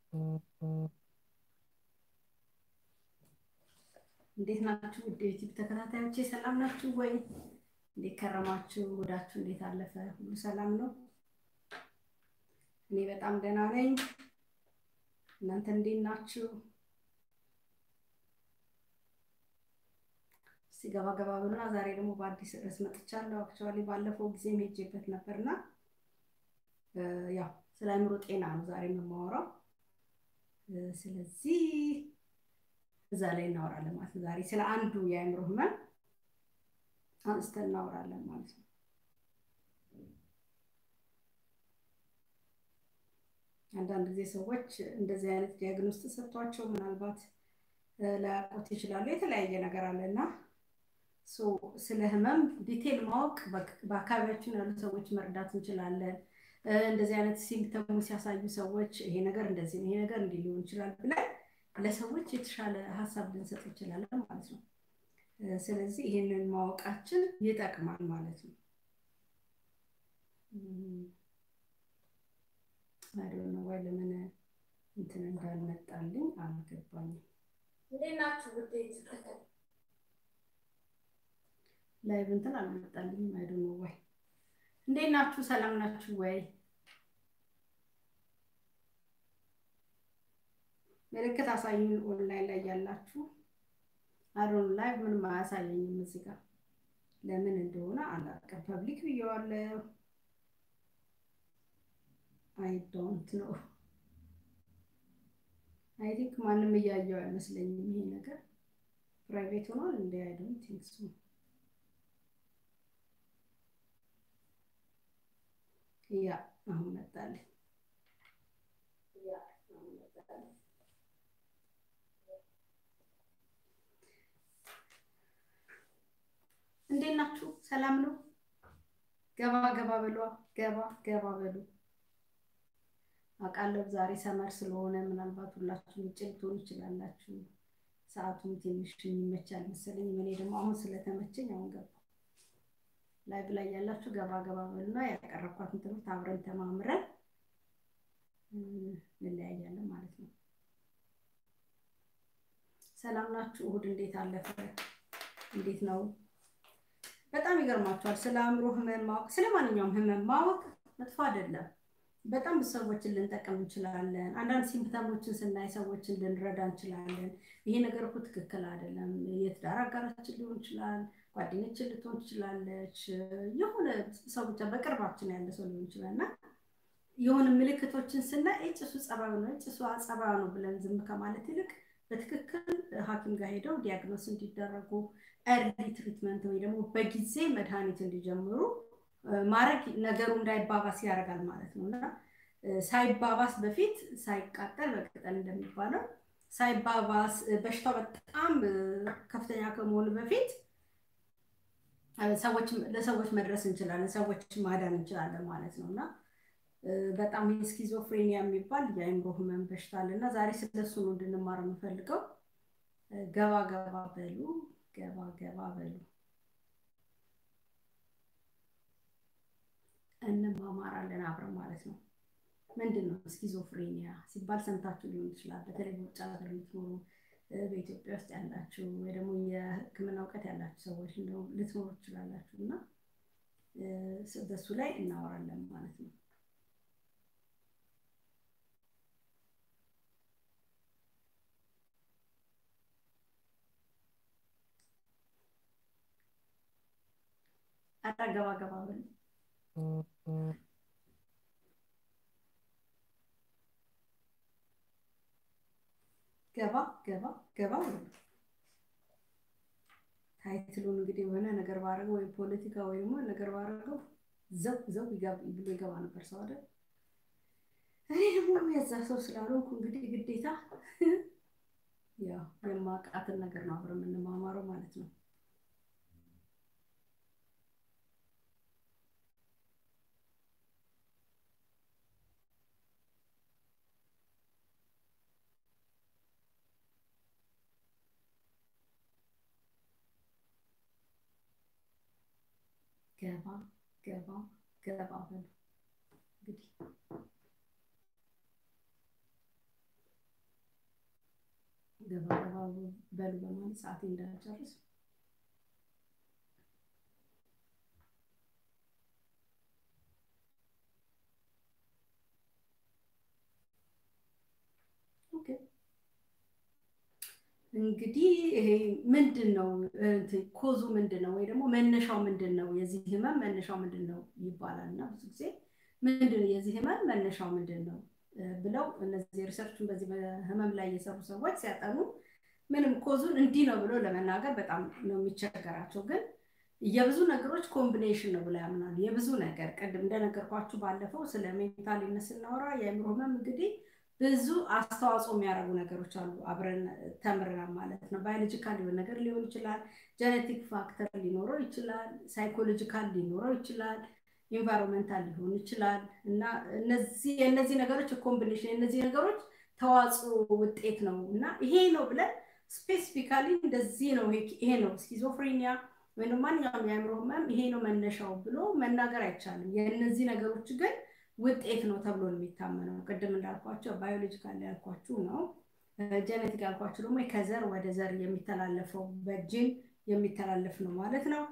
እንዴት ናችሁ? ውድ ዩቲዩብ ተከታታዮቼ ሰላም ናችሁ ወይ? እንዴት ከረማችሁ? ውዳችሁ እንዴት አለፈ? ሁሉ ሰላም ነው? እኔ በጣም ደህና ነኝ። እናንተ እንዴት ናችሁ? እስቲ ገባ ገባ ብሉና ዛሬ ደግሞ በአዲስ ርዕስ መጥቻለሁ። አክቹዋሊ ባለፈው ጊዜ ሄጄበት ነበርና ያው ስለ አእምሮ ጤና ነው ዛሬ የምማወራው። ስለዚህ እዛ ላይ እናወራለን ማለት ነው። ዛሬ ስለ አንዱ የአእምሮ ህመም አንስተን እናወራለን ማለት ነው። አንዳንድ ጊዜ ሰዎች እንደዚህ አይነት ዲያግኖስ ተሰጥቷቸው ምናልባት ላያውቁት ይችላሉ። የተለያየ ነገር አለ እና ስለ ህመም ዲቴል ማወቅ በአካባቢያችን ያሉ ሰዎች መርዳት እንችላለን። እንደዚህ አይነት ሲምፕተሙ ሲያሳዩ ሰዎች ይሄ ነገር እንደዚህ ነው፣ ይሄ ነገር እንዲህ ሊሆን ይችላል ብለን ለሰዎች የተሻለ ሀሳብ ልንሰጥ እንችላለን ማለት ነው። ስለዚህ ይህንን ማወቃችን ይጠቅማል ማለት ነው። አይዶነ ወይ ለምን እንትን እንዳልመጣልኝ አልገባኝም። እንዴት ናችሁ ውዴት? ላይቭ እንትን አልመጣልኝም። አይዶነ ወይ እንዴት ናችሁ? ሰላም ናችሁ ወይ? ምልክት አሳዩን። ኦንላይን ላይ ያላችሁ አሮን ላይ ምንም አያሳየኝም እዚህ ጋር ለምን እንደሆነ አላውቅም። ፐብሊክ ብየዋለሁ። አይ ዶንት ኖ አይ ቲንክ ማንም እያየው አይመስለኝም። ይሄ ነገር ፕራይቬት ሆኗል እንደ አይ ዶንት ቲንክ ሶ ያ አሁን መጣልኝ። ያ አሁን መጣልኝ። እንዴት ናችሁ? ሰላም ነው? ገባ ገባ በሉ፣ ገባ ገባ በሉ። አውቃለሁ ዛሬ ሰመር ስለሆነ ምናልባት ሁላችሁም ውጭ ልትሆኑ ይችላላችሁ። ሰዓቱም ትንሽ የሚመቻል መሰለኝ። እኔ ደግሞ አሁን ስለተመቸኝ አሁን ገባ። ላይቭ ላይ ያላችሁ ገባ ገባ በሉና ያቀረብኳትን ትምህርት አብረን ተማምረን እንለያያለን ማለት ነው። ሰላም ናችሁ? እሁድ እንዴት አለፈ? እንዴት ነው? በጣም ይገርማችኋል። ስለ አእምሮ ህመም ማወቅ፣ ስለ ማንኛውም ህመም ማወቅ መጥፎ አይደለም። በጣም ብዙ ሰዎችን ልንጠቀም እንችላለን። አንዳንድ ሲምፕተሞችን ስናይ ሰዎችን ልንረዳ እንችላለን። ይሄ ነገር እኮ ትክክል አይደለም። የትዳር አጋራችን ሊሆን ይችላል፣ ጓደኛችን ልትሆን ትችላለች፣ የሆነ ሰው ብቻ በቅርባችን ያለ ሰው ሊሆን ይችላል እና የሆነ ምልክቶችን ስናይ እጭሱ ጸባዩ ነው እጭሱ ጸባዩ ነው ብለን ዝም ከማለት ይልቅ በትክክል ሐኪም ጋር ሄደው ዲያግኖስ እንዲደረጉ ኤርሊ ትሪትመንት ወይ ደግሞ በጊዜ መድኃኒት እንዲጀምሩ ማድረግ ነገሩ እንዳይባባስ ያደርጋል ማለት ነው እና ሳይባባስ በፊት ሳይቃጠል በቅጠል እንደሚባለው ሳይባባስ በሽታው በጣም ከፍተኛ ከመሆኑ በፊት ለሰዎች መድረስ እንችላለን፣ ሰዎች ማዳን እንችላለን ማለት ነው እና በጣም ስኪዞፍሬኒያ የሚባል የአእምሮ ህመም በሽታ አለ እና ዛሬ ስለሱ ነው እንድንማር የምፈልገው። ገባ ገባ በሉ፣ ገባ ገባ በሉ፣ እንማማራለን አብረን ማለት ነው። ምንድን ነው ስኪዞፍሬኒያ ሲባል ሰምታችሁ ሊሆን ይችላል። በተለይ በውጭ ሀገር ልትኖሩ በኢትዮጵያ ውስጥ ያላችሁ ወይ ደግሞ የሕክምና እውቀት ያላችሁ ሰዎች ልትኖሩ ትችላላችሁ እና በሱ ላይ እናወራለን ማለት ነው። አረ ገባ ገባ በሉ። ገባ ገባ ገባ በሉ። ታይትሉን እንግዲህ የሆነ ነገር ባረገው ወይ ፖለቲካ ወይ ደግሞ ነገር ባረገው ዘው ዘው ብሎ ይገባ ነበር ሰው አይደል? እኔ ደግሞ የዛ ሰው ስላልሆንኩ እንግዲህ ግዴታ ያው የማውቃትን ነገር ነው አብረን የምንማማረው ማለት ነው። ገባ ገባ ገባ በሉ እንግዲህ ገባ ገባ በሉ በማለት ሰዓቴ እንዳልጨርስ እንግዲህ ይሄ ምንድን ነው ኮዙ ምንድን ነው ወይ ደግሞ መነሻው ምንድን ነው የዚህ ህመም መነሻው ምንድን ነው ይባላል እና ብዙ ጊዜ ምንድን ነው የዚህ ህመም መነሻው ምንድን ነው ብለው እነዚህ ሪሰርችን በዚህ በህመም ላይ የሰሩ ሰዎች ሲያጠኑ ምንም ኮዙን እንዲህ ነው ብሎ ለመናገር በጣም ነው የሚቸገራቸው ግን የብዙ ነገሮች ኮምቢኔሽን ነው ብለው ያምናሉ የብዙ ነገር ቅድም እንደነገርኳችሁ ባለፈው ስለ ሜንታሊነት ስናወራ የአእምሮ ህመም እንግዲህ ብዙ አስተዋጽኦ የሚያደርጉ ነገሮች አሉ አብረን ተምረናል ማለት ነው ባዮሎጂካል የሆነ ነገር ሊሆን ይችላል ጀኔቲክ ፋክተር ሊኖረው ይችላል ሳይኮሎጂካል ሊኖረው ይችላል ኢንቫይሮንመንታል ሊሆን ይችላል እና እነዚህ የእነዚህ ነገሮች ኮምቢኔሽን የእነዚህ ነገሮች ተዋጽኦ ውጤት ነው እና ይሄ ነው ብለን ስፔሲፊካሊ እንደዚህ ነው ይሄ ነው ስኪዞፍሬኒያ ወይም ማንኛውም የአእምሮ ህመም ይሄ ነው መነሻው ብሎ መናገር አይቻልም የእነዚህ ነገሮች ግን ውጤት ነው ተብሎ ነው የሚታመነው ቅድም እንዳልኳቸው ባዮሎጂካል ያልኳችሁ ነው ጀነቲክ ያልኳችሁ ደግሞ ከዘር ወደ ዘር የሚተላለፈው በጅን የሚተላለፍ ነው ማለት ነው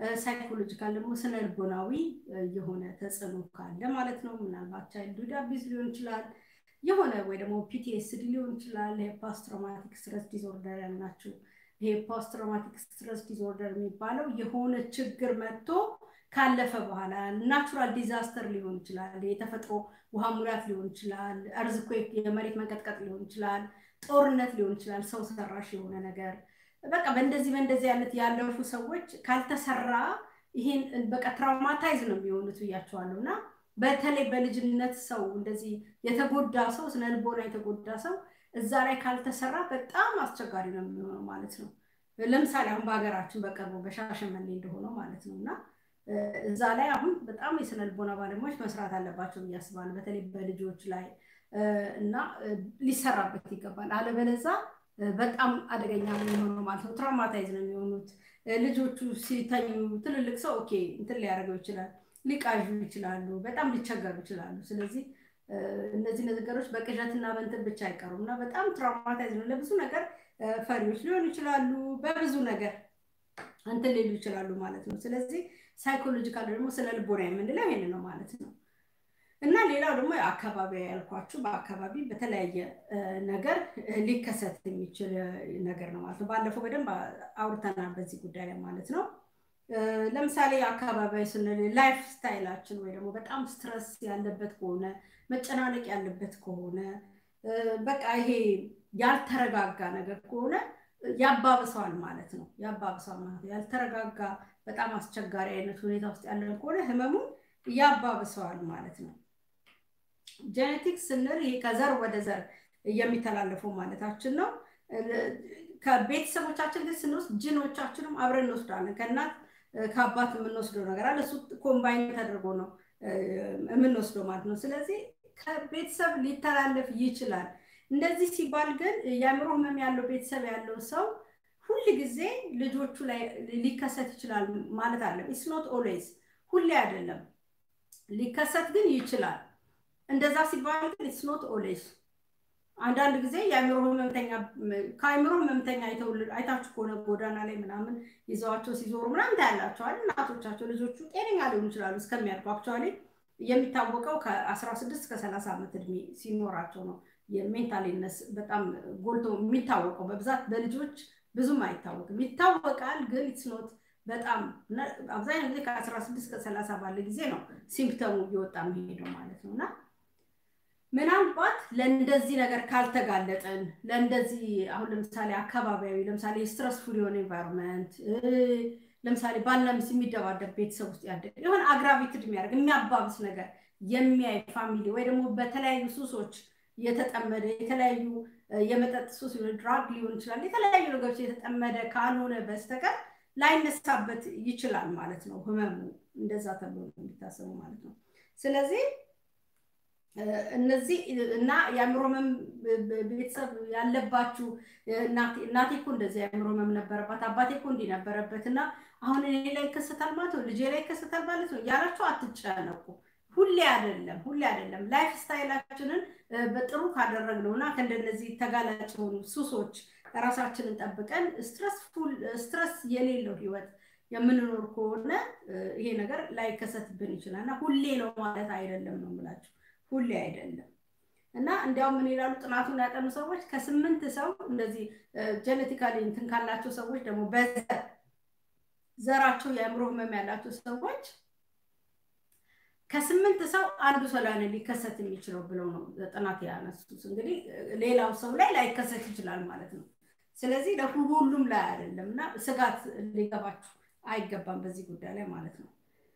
ሳይኮሎጂካል ደግሞ ስነ ልቦናዊ የሆነ ተጽዕኖ ካለ ማለት ነው ምናልባት ቻይልድሁድ አቢዝ ሊሆን ይችላል የሆነ ወይ ደግሞ ፒቲኤስዲ ሊሆን ይችላል ይሄ ፖስት ትራውማቲክ ስትረስ ዲስኦርደር ያልናችሁ ይሄ ፖስት ትራውማቲክ ስትረስ ዲስኦርደር የሚባለው የሆነ ችግር መጥቶ ካለፈ በኋላ ናቹራል ዲዛስተር ሊሆን ይችላል የተፈጥሮ ውሃ ሙላት ሊሆን ይችላል እርዝኩዌክ የመሬት መንቀጥቀጥ ሊሆን ይችላል ጦርነት ሊሆን ይችላል ሰው ሰራሽ የሆነ ነገር በቃ በእንደዚህ በእንደዚህ አይነት ያለፉ ሰዎች ካልተሰራ ይሄን በቃ ትራውማታይዝ ነው የሚሆኑት ብያቸዋለሁ እና በተለይ በልጅነት ሰው እንደዚህ የተጎዳ ሰው ስነልቦና የተጎዳ ሰው እዛ ላይ ካልተሰራ በጣም አስቸጋሪ ነው የሚሆነው ማለት ነው ለምሳሌ አሁን በሀገራችን በቅርቡ በሻሸመኔ እንደሆነው ማለት ነው እና እዛ ላይ አሁን በጣም የስነ ልቦና ባለሙያዎች መስራት አለባቸው ብዬ አስባለሁ በተለይ በልጆች ላይ እና ሊሰራበት ይገባል አለበለዛ በጣም አደገኛ ነው የሚሆነው ማለት ነው ትራውማታይዝ ነው የሚሆኑት ልጆቹ ሲተኙ ትልልቅ ሰው ኦኬ እንትን ሊያደርገው ይችላል ሊቃዡ ይችላሉ በጣም ሊቸገሩ ይችላሉ ስለዚህ እነዚህ ነገሮች በቅዠትና በንትን ብቻ አይቀሩም እና በጣም ትራውማታይዝ ነው ለብዙ ነገር ፈሪዎች ሊሆኑ ይችላሉ በብዙ ነገር እንትን ሊሉ ይችላሉ ማለት ነው ስለዚህ ሳይኮሎጂካል ደግሞ ስለ ልቦና የምንለው ይሄን ነው ማለት ነው እና ሌላው ደግሞ አካባቢ ያልኳችሁ በአካባቢ በተለያየ ነገር ሊከሰት የሚችል ነገር ነው ማለት ነው ባለፈው በደንብ አውርተናል በዚህ ጉዳይ ላይ ማለት ነው ለምሳሌ አካባቢ ስንል ላይፍ ስታይላችን ወይ ደግሞ በጣም ስትረስ ያለበት ከሆነ መጨናነቅ ያለበት ከሆነ በቃ ይሄ ያልተረጋጋ ነገር ከሆነ ያባብሰዋል ማለት ነው ያባብሰዋል ማለት ነው ያልተረጋጋ በጣም አስቸጋሪ አይነት ሁኔታ ውስጥ ያለን ከሆነ ህመሙን ያባብሰዋል ማለት ነው ጄኔቲክስ ስንል ይሄ ከዘር ወደ ዘር የሚተላለፈው ማለታችን ነው ከቤተሰቦቻችን ግን ስንወስድ ጅኖቻችንም አብረን እንወስዳለን ከእናት ከአባት የምንወስደው ነገር አለ እሱ ኮምባይን ተደርጎ ነው የምንወስደው ማለት ነው ስለዚህ ከቤተሰብ ሊተላለፍ ይችላል እንደዚህ ሲባል ግን የአእምሮ ህመም ያለው ቤተሰብ ያለው ሰው ሁል ጊዜ ልጆቹ ላይ ሊከሰት ይችላል ማለት አለ ኢትስ ኖት ኦልዌይዝ ሁሌ አይደለም ሊከሰት ግን ይችላል እንደዛ ሲባል ግን ኢትስ ኖት ኦልዌይዝ አንዳንድ ጊዜ የአእምሮ ህመምተኛ ከአእምሮ ህመምተኛ አይታችሁ ከሆነ ጎዳና ላይ ምናምን ይዘዋቸው ሲዞሩ ምናምን ታያላቸዋል እናቶቻቸው ልጆቹ ጤነኛ ሊሆኑ ይችላሉ እስከሚያድጉ አክቹዋሊ የሚታወቀው ከ16 እስከ 30 ዓመት እድሜ ሲኖራቸው ነው የሜንታሊነስ በጣም ጎልቶ የሚታወቀው በብዛት በልጆች ብዙም አይታወቅም ይታወቃል ግን ኢትስኖት በጣም አብዛኛው ጊዜ ከ16 እስከ 30 ባለ ጊዜ ነው ሲምፕተሙ እየወጣ የሚሄደው ማለት ነው እና ምናልባት ለእንደዚህ ነገር ካልተጋለጠን ለእንደዚህ አሁን ለምሳሌ አካባቢያዊ ለምሳሌ ስትረስፉል የሆነ ኤንቫይሮንመንት ለምሳሌ ባልና ሚስት የሚደባደብ ቤተሰብ ውስጥ ያደገ የሆነ አግራቪትድ የሚያደርግ የሚያባብስ ነገር የሚያይ ፋሚሊ ወይ ደግሞ በተለያዩ ሱሶች የተጠመደ የተለያዩ የመጠጥ ሱስ ድራግ ሊሆን ይችላል የተለያዩ ነገሮች የተጠመደ ካልሆነ በስተቀር ላይነሳበት ይችላል ማለት ነው ህመሙ እንደዛ ተብሎ የሚታሰቡ ማለት ነው ስለዚህ እነዚህ እና የአእምሮ ህመም ቤተሰብ ያለባችሁ እናቴ እኮ እንደዚህ የአእምሮ ህመም ነበረባት አባቴ እኮ እንዲህ ነበረበት እና አሁን እኔ ላይ ይከሰታል ማለት ነው ልጄ ላይ ይከሰታል ማለት ነው ያላችሁ አትጨነቁ ሁሌ አይደለም ሁሌ አይደለም ላይፍ ስታይላችንን በጥሩ ካደረግነው እና ከእንደነዚህ ተጋላጭ የሆኑ ሱሶች ራሳችንን ጠብቀን ስትረስ የሌለው ህይወት የምንኖር ከሆነ ይሄ ነገር ላይከሰትብን ይችላል እና ሁሌ ነው ማለት አይደለም ነው የምላችሁ። ሁሌ አይደለም እና እንዲያውም ምን ይላሉ ጥናቱን ያጠኑ ሰዎች ከስምንት ሰው እንደዚህ ጀኔቲካሊ እንትን ካላቸው ሰዎች ደግሞ በዘር ዘራቸው የአእምሮ ህመም ያላቸው ሰዎች ከስምንት ሰው አንዱ ሰው ላይ ነው ሊከሰት የሚችለው ብለው ነው ጥናት ያነሱት። እንግዲህ ሌላው ሰው ላይ ላይከሰት ይችላል ማለት ነው። ስለዚህ ለሁሉም ላይ አይደለም እና ስጋት ሊገባችሁ አይገባም በዚህ ጉዳይ ላይ ማለት ነው።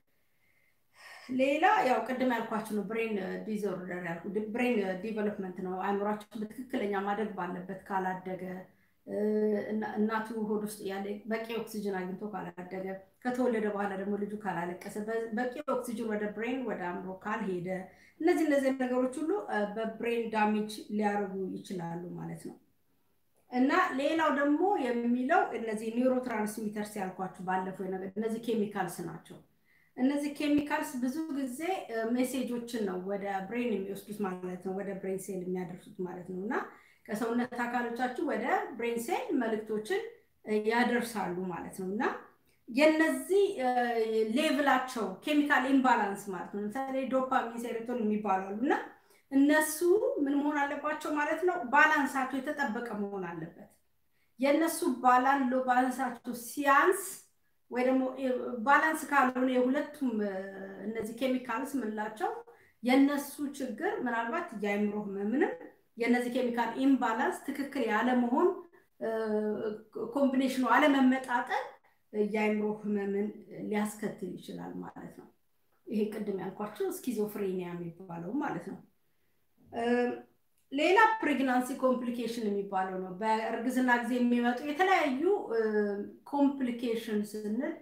ሌላ ያው ቅድም ያልኳችሁ ነው ብሬን ዲዞርደር ያልኩ ብሬን ዲቨሎፕመንት ነው። አእምሯችን በትክክለኛ ማደግ ባለበት ካላደገ እናቱ ሆድ ውስጥ ያለ በቂ ኦክሲጅን አግኝቶ ካላደገ ከተወለደ በኋላ ደግሞ ልጁ ካላለቀሰ በቂ ኦክሲጅን ወደ ብሬን ወደ አእምሮ ካልሄደ እነዚህ እነዚህ ነገሮች ሁሉ በብሬን ዳሜጅ ሊያደርጉ ይችላሉ ማለት ነው። እና ሌላው ደግሞ የሚለው እነዚህ ኒውሮ ትራንስሚተርስ ያልኳችሁ ባለፈው ነገር እነዚህ ኬሚካልስ ናቸው። እነዚህ ኬሚካልስ ብዙ ጊዜ ሜሴጆችን ነው ወደ ብሬን የሚወስዱት ማለት ነው፣ ወደ ብሬን ሴል የሚያደርሱት ማለት ነው እና ከሰውነት አካሎቻችሁ ወደ ብሬን ሴል መልእክቶችን ያደርሳሉ ማለት ነው እና የነዚህ ሌቭላቸው ኬሚካል ኢምባላንስ ማለት ነው። ለምሳሌ ዶፓሚን፣ ሴሮቶን የሚባሉ አሉ እና እነሱ ምን መሆን አለባቸው ማለት ነው? ባላንሳቸው የተጠበቀ መሆን አለበት። የእነሱ ባላን ሎ ባላንሳቸው ሲያንስ ወይ ደግሞ ባላንስ ካልሆነ የሁለቱም እነዚህ ኬሚካልስ ምንላቸው የእነሱ ችግር ምናልባት የአእምሮ ህመምንም የእነዚህ ኬሚካል ኢምባላንስ ትክክል ያለመሆን ኮምቢኔሽኑ አለመመጣጠን የአእምሮ ህመምን ሊያስከትል ይችላል ማለት ነው። ይሄ ቅድም ያልኳቸው ስኪዞፍሬኒያ የሚባለው ማለት ነው። ሌላ ፕሬግናንሲ ኮምፕሊኬሽን የሚባለው ነው። በእርግዝና ጊዜ የሚመጡ የተለያዩ ኮምፕሊኬሽን ስንል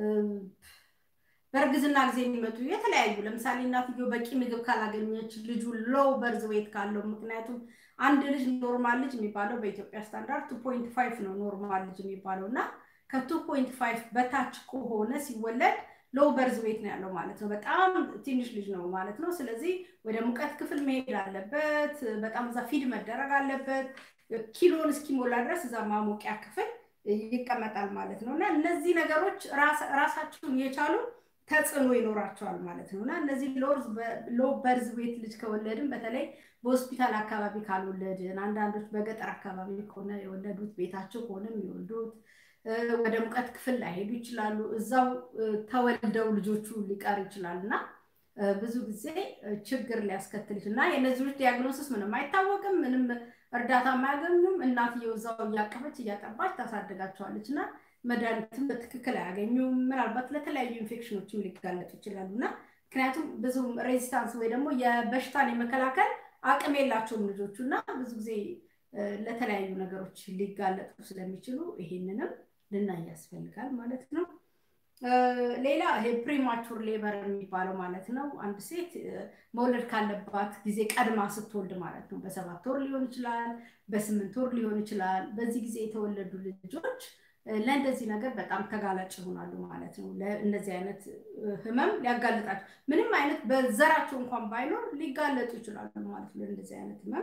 በእርግዝና ጊዜ የሚመጡ የተለያዩ ለምሳሌ እናትየው በቂ ምግብ ካላገኘች፣ ልጁ ሎው በርዝ ዌት ካለው ምክንያቱም አንድ ልጅ ኖርማል ልጅ የሚባለው በኢትዮጵያ ስታንዳርድ ቱ ፖይንት ፋይቭ ነው ኖርማል ልጅ የሚባለው እና ከቱ ፖይንት ፋይቭ በታች ከሆነ ሲወለድ ሎው በርዝ ዌት ነው ያለው ማለት ነው። በጣም ትንሽ ልጅ ነው ማለት ነው። ስለዚህ ወደ ሙቀት ክፍል መሄድ አለበት። በጣም እዛ ፊድ መደረግ አለበት። ኪሎን እስኪሞላ ድረስ እዛ ማሞቂያ ክፍል ይቀመጣል ማለት ነው እና እነዚህ ነገሮች ራሳቸውን የቻሉ ተጽዕኖ ይኖራቸዋል ማለት ነው እና እነዚህ ሎ በርዝ ዌት ልጅ ከወለድን በተለይ በሆስፒታል አካባቢ ካልወለድን፣ አንዳንዶች በገጠር አካባቢ ከሆነ የወለዱት ቤታቸው ከሆነ የሚወልዱት ወደ ሙቀት ክፍል ላይሄዱ ይችላሉ። እዛው ተወልደው ልጆቹ ሊቀር ይችላል እና ብዙ ጊዜ ችግር ሊያስከትል ይችላል እና የእነዚህ ልጆች ዲያግኖሲስ ምንም አይታወቅም፣ ምንም እርዳታ አያገኙም። እናትየው እዛው እያቀፈች እያጠባች ታሳድጋቸዋለች እና መድኃኒትም በትክክል አያገኙም። ምናልባት ለተለያዩ ኢንፌክሽኖችም ሊጋለጡ ይችላሉ እና ምክንያቱም ብዙ ሬዚስታንስ ወይ ደግሞ የበሽታን የመከላከል አቅም የላቸውም ልጆቹ እና ብዙ ጊዜ ለተለያዩ ነገሮች ሊጋለጡ ስለሚችሉ ይሄንንም ልናይ ያስፈልጋል ማለት ነው። ሌላ ይሄ ፕሪማቹር ሌበር የሚባለው ማለት ነው። አንድ ሴት መውለድ ካለባት ጊዜ ቀድማ ስትወልድ ማለት ነው። በሰባት ወር ሊሆን ይችላል፣ በስምንት ወር ሊሆን ይችላል። በዚህ ጊዜ የተወለዱ ልጆች ለእንደዚህ ነገር በጣም ተጋላጭ ይሆናሉ ማለት ነው። ለእነዚህ አይነት ህመም ሊያጋልጣቸው ምንም አይነት በዘራቸው እንኳን ባይኖር ሊጋለጡ ይችላሉ ማለት ነው። ለእንደዚህ አይነት ህመም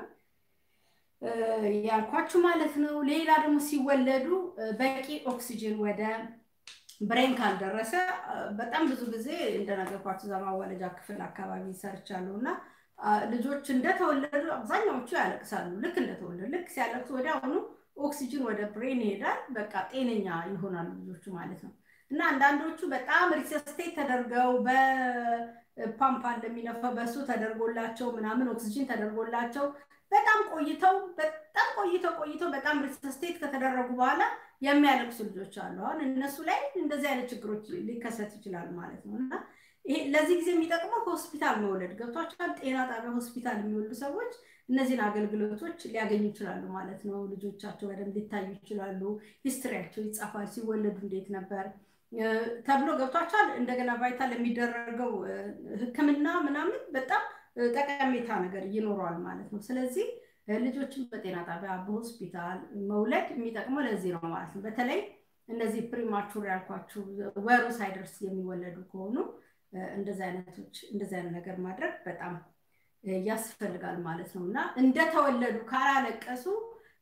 ያልኳችሁ ማለት ነው። ሌላ ደግሞ ሲወለዱ በቂ ኦክሲጅን ወደ ብሬን ካልደረሰ በጣም ብዙ ጊዜ እንደነገርኳችሁ እዛ ማዋለጃ ክፍል አካባቢ ሰርቻለሁ እና ልጆች እንደተወለዱ አብዛኛዎቹ ያለቅሳሉ። ልክ እንደተወለዱ ልክ ሲያለቅሱ ወዲያውኑ ኦክሲጅን ወደ ብሬን ይሄዳል። በቃ ጤነኛ ይሆናሉ ልጆቹ ማለት ነው። እና አንዳንዶቹ በጣም ሪሰስቴት ተደርገው በፓምፕ እንደሚነፋው በሱ ተደርጎላቸው ምናምን ኦክሲጅን ተደርጎላቸው በጣም ቆይተው በጣም ቆይተው ቆይተው በጣም ሪሰስቴት ከተደረጉ በኋላ የሚያለቅሱ ልጆች አሉ። አሁን እነሱ ላይ እንደዚህ አይነት ችግሮች ሊከሰት ይችላል ማለት ነው እና ይሄ ለዚህ ጊዜ የሚጠቅመው ሆስፒታል መውለድ ገብቷቸዋል። ጤና ጣቢያ ሆስፒታል የሚወልዱ ሰዎች እነዚህን አገልግሎቶች ሊያገኙ ይችላሉ ማለት ነው። ልጆቻቸው በደንብ ሊታዩ ይችላሉ። ሂስትሪያቸው ይጻፋል። ሲወለዱ እንዴት ነበር ተብሎ ገብቷቸዋል። እንደገና ቫይታል የሚደረገው ሕክምና ምናምን በጣም ጠቀሜታ ነገር ይኖረዋል ማለት ነው። ስለዚህ ልጆችን በጤና ጣቢያ በሆስፒታል መውለድ የሚጠቅመው ለዚህ ነው ማለት ነው። በተለይ እነዚህ ፕሪማቹር ያልኳችሁ ወሩ ሳይደርስ የሚወለዱ ከሆኑ እንደዚህ አይነቶች እንደዚህ አይነት ነገር ማድረግ በጣም ያስፈልጋል ማለት ነው እና እንደተወለዱ ካላለቀሱ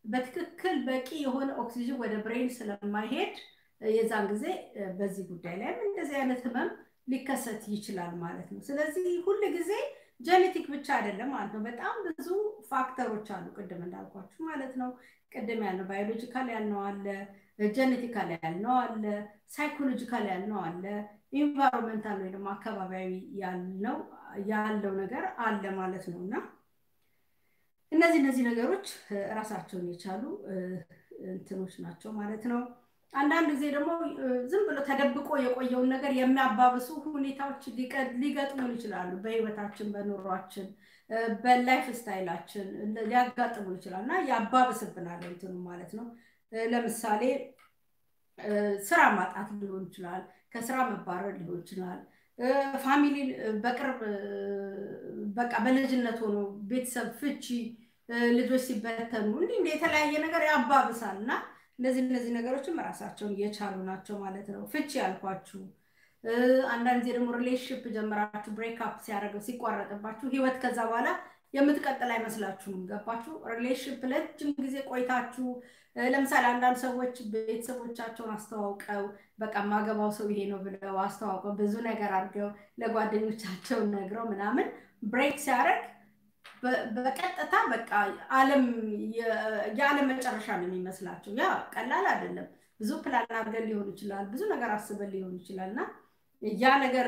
በትክክል በቂ የሆነ ኦክሲጅን ወደ ብሬን ስለማይሄድ የዛን ጊዜ በዚህ ጉዳይ ላይም እንደዚህ አይነት ህመም ሊከሰት ይችላል ማለት ነው። ስለዚህ ሁል ጊዜ ጀኔቲክ ብቻ አይደለም ማለት ነው። በጣም ብዙ ፋክተሮች አሉ፣ ቅድም እንዳልኳችሁ ማለት ነው። ቅድም ያልነው ባዮሎጂካል ያልነው አለ፣ ጀኔቲካል ያልነው አለ፣ ሳይኮሎጂካል ያልነው አለ፣ ኢንቫይሮንመንታል ወይ ደግሞ አካባቢያዊ ያልነው ያለው ነገር አለ ማለት ነው እና እነዚህ እነዚህ ነገሮች ራሳቸውን የቻሉ እንትኖች ናቸው ማለት ነው። አንዳንድ ጊዜ ደግሞ ዝም ብሎ ተደብቆ የቆየውን ነገር የሚያባብሱ ሁኔታዎች ሊገጥሙን ይችላሉ። በህይወታችን፣ በኑሯችን፣ በላይፍ ስታይላችን ሊያጋጥሙ ይችላል እና ያባብስብናል እንትኑ ማለት ነው። ለምሳሌ ስራ ማጣት ሊሆን ይችላል፣ ከስራ መባረር ሊሆን ይችላል። ፋሚሊ በቅርብ በቃ በልጅነት ሆኖ ቤተሰብ ፍቺ፣ ልጆች ሲበተኑ እንዲህ እንደ የተለያየ ነገር ያባብሳል እና እነዚህ እነዚህ ነገሮችም ራሳቸውን እየቻሉ ናቸው ማለት ነው። ፍቺ ያልኳችሁ አንዳንድ ጊዜ ደግሞ ሪሌሽንሽፕ ጀምራችሁ ብሬክአፕ ሲያደርገው ሲቋረጥባችሁ ህይወት ከዛ በኋላ የምትቀጥል አይመስላችሁም። ገባችሁ? ሪሌሽንሽፕ ለረጅም ጊዜ ቆይታችሁ ለምሳሌ አንዳንድ ሰዎች ቤተሰቦቻቸውን አስተዋውቀው በቃ ማገባው ሰው ይሄ ነው ብለው አስተዋውቀው ብዙ ነገር አድርገው ለጓደኞቻቸው ነግረው ምናምን ብሬክ ሲያደርግ በቀጥታ በቃ ዓለም የዓለም መጨረሻ ነው የሚመስላቸው። ያ ቀላል አይደለም። ብዙ ፕላን አድርገን ሊሆን ይችላል፣ ብዙ ነገር አስበን ሊሆን ይችላል እና ያ ነገር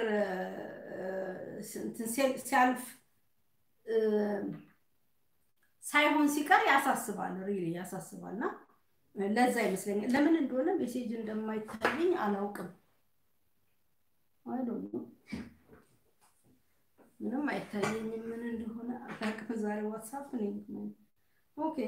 ሲያልፍ ሳይሆን ሲቀር ያሳስባል፣ ሪሊ ያሳስባል። እና ለዛ ይመስለኛል ለምን እንደሆነ ሜሴጅ እንደማይታየኝ አላውቅም። አይዶነ ምንም አይታየኝም ምን እንደሆነ አታውቅም። ዛሬ ዋትሳፕ ነው። ኦኬ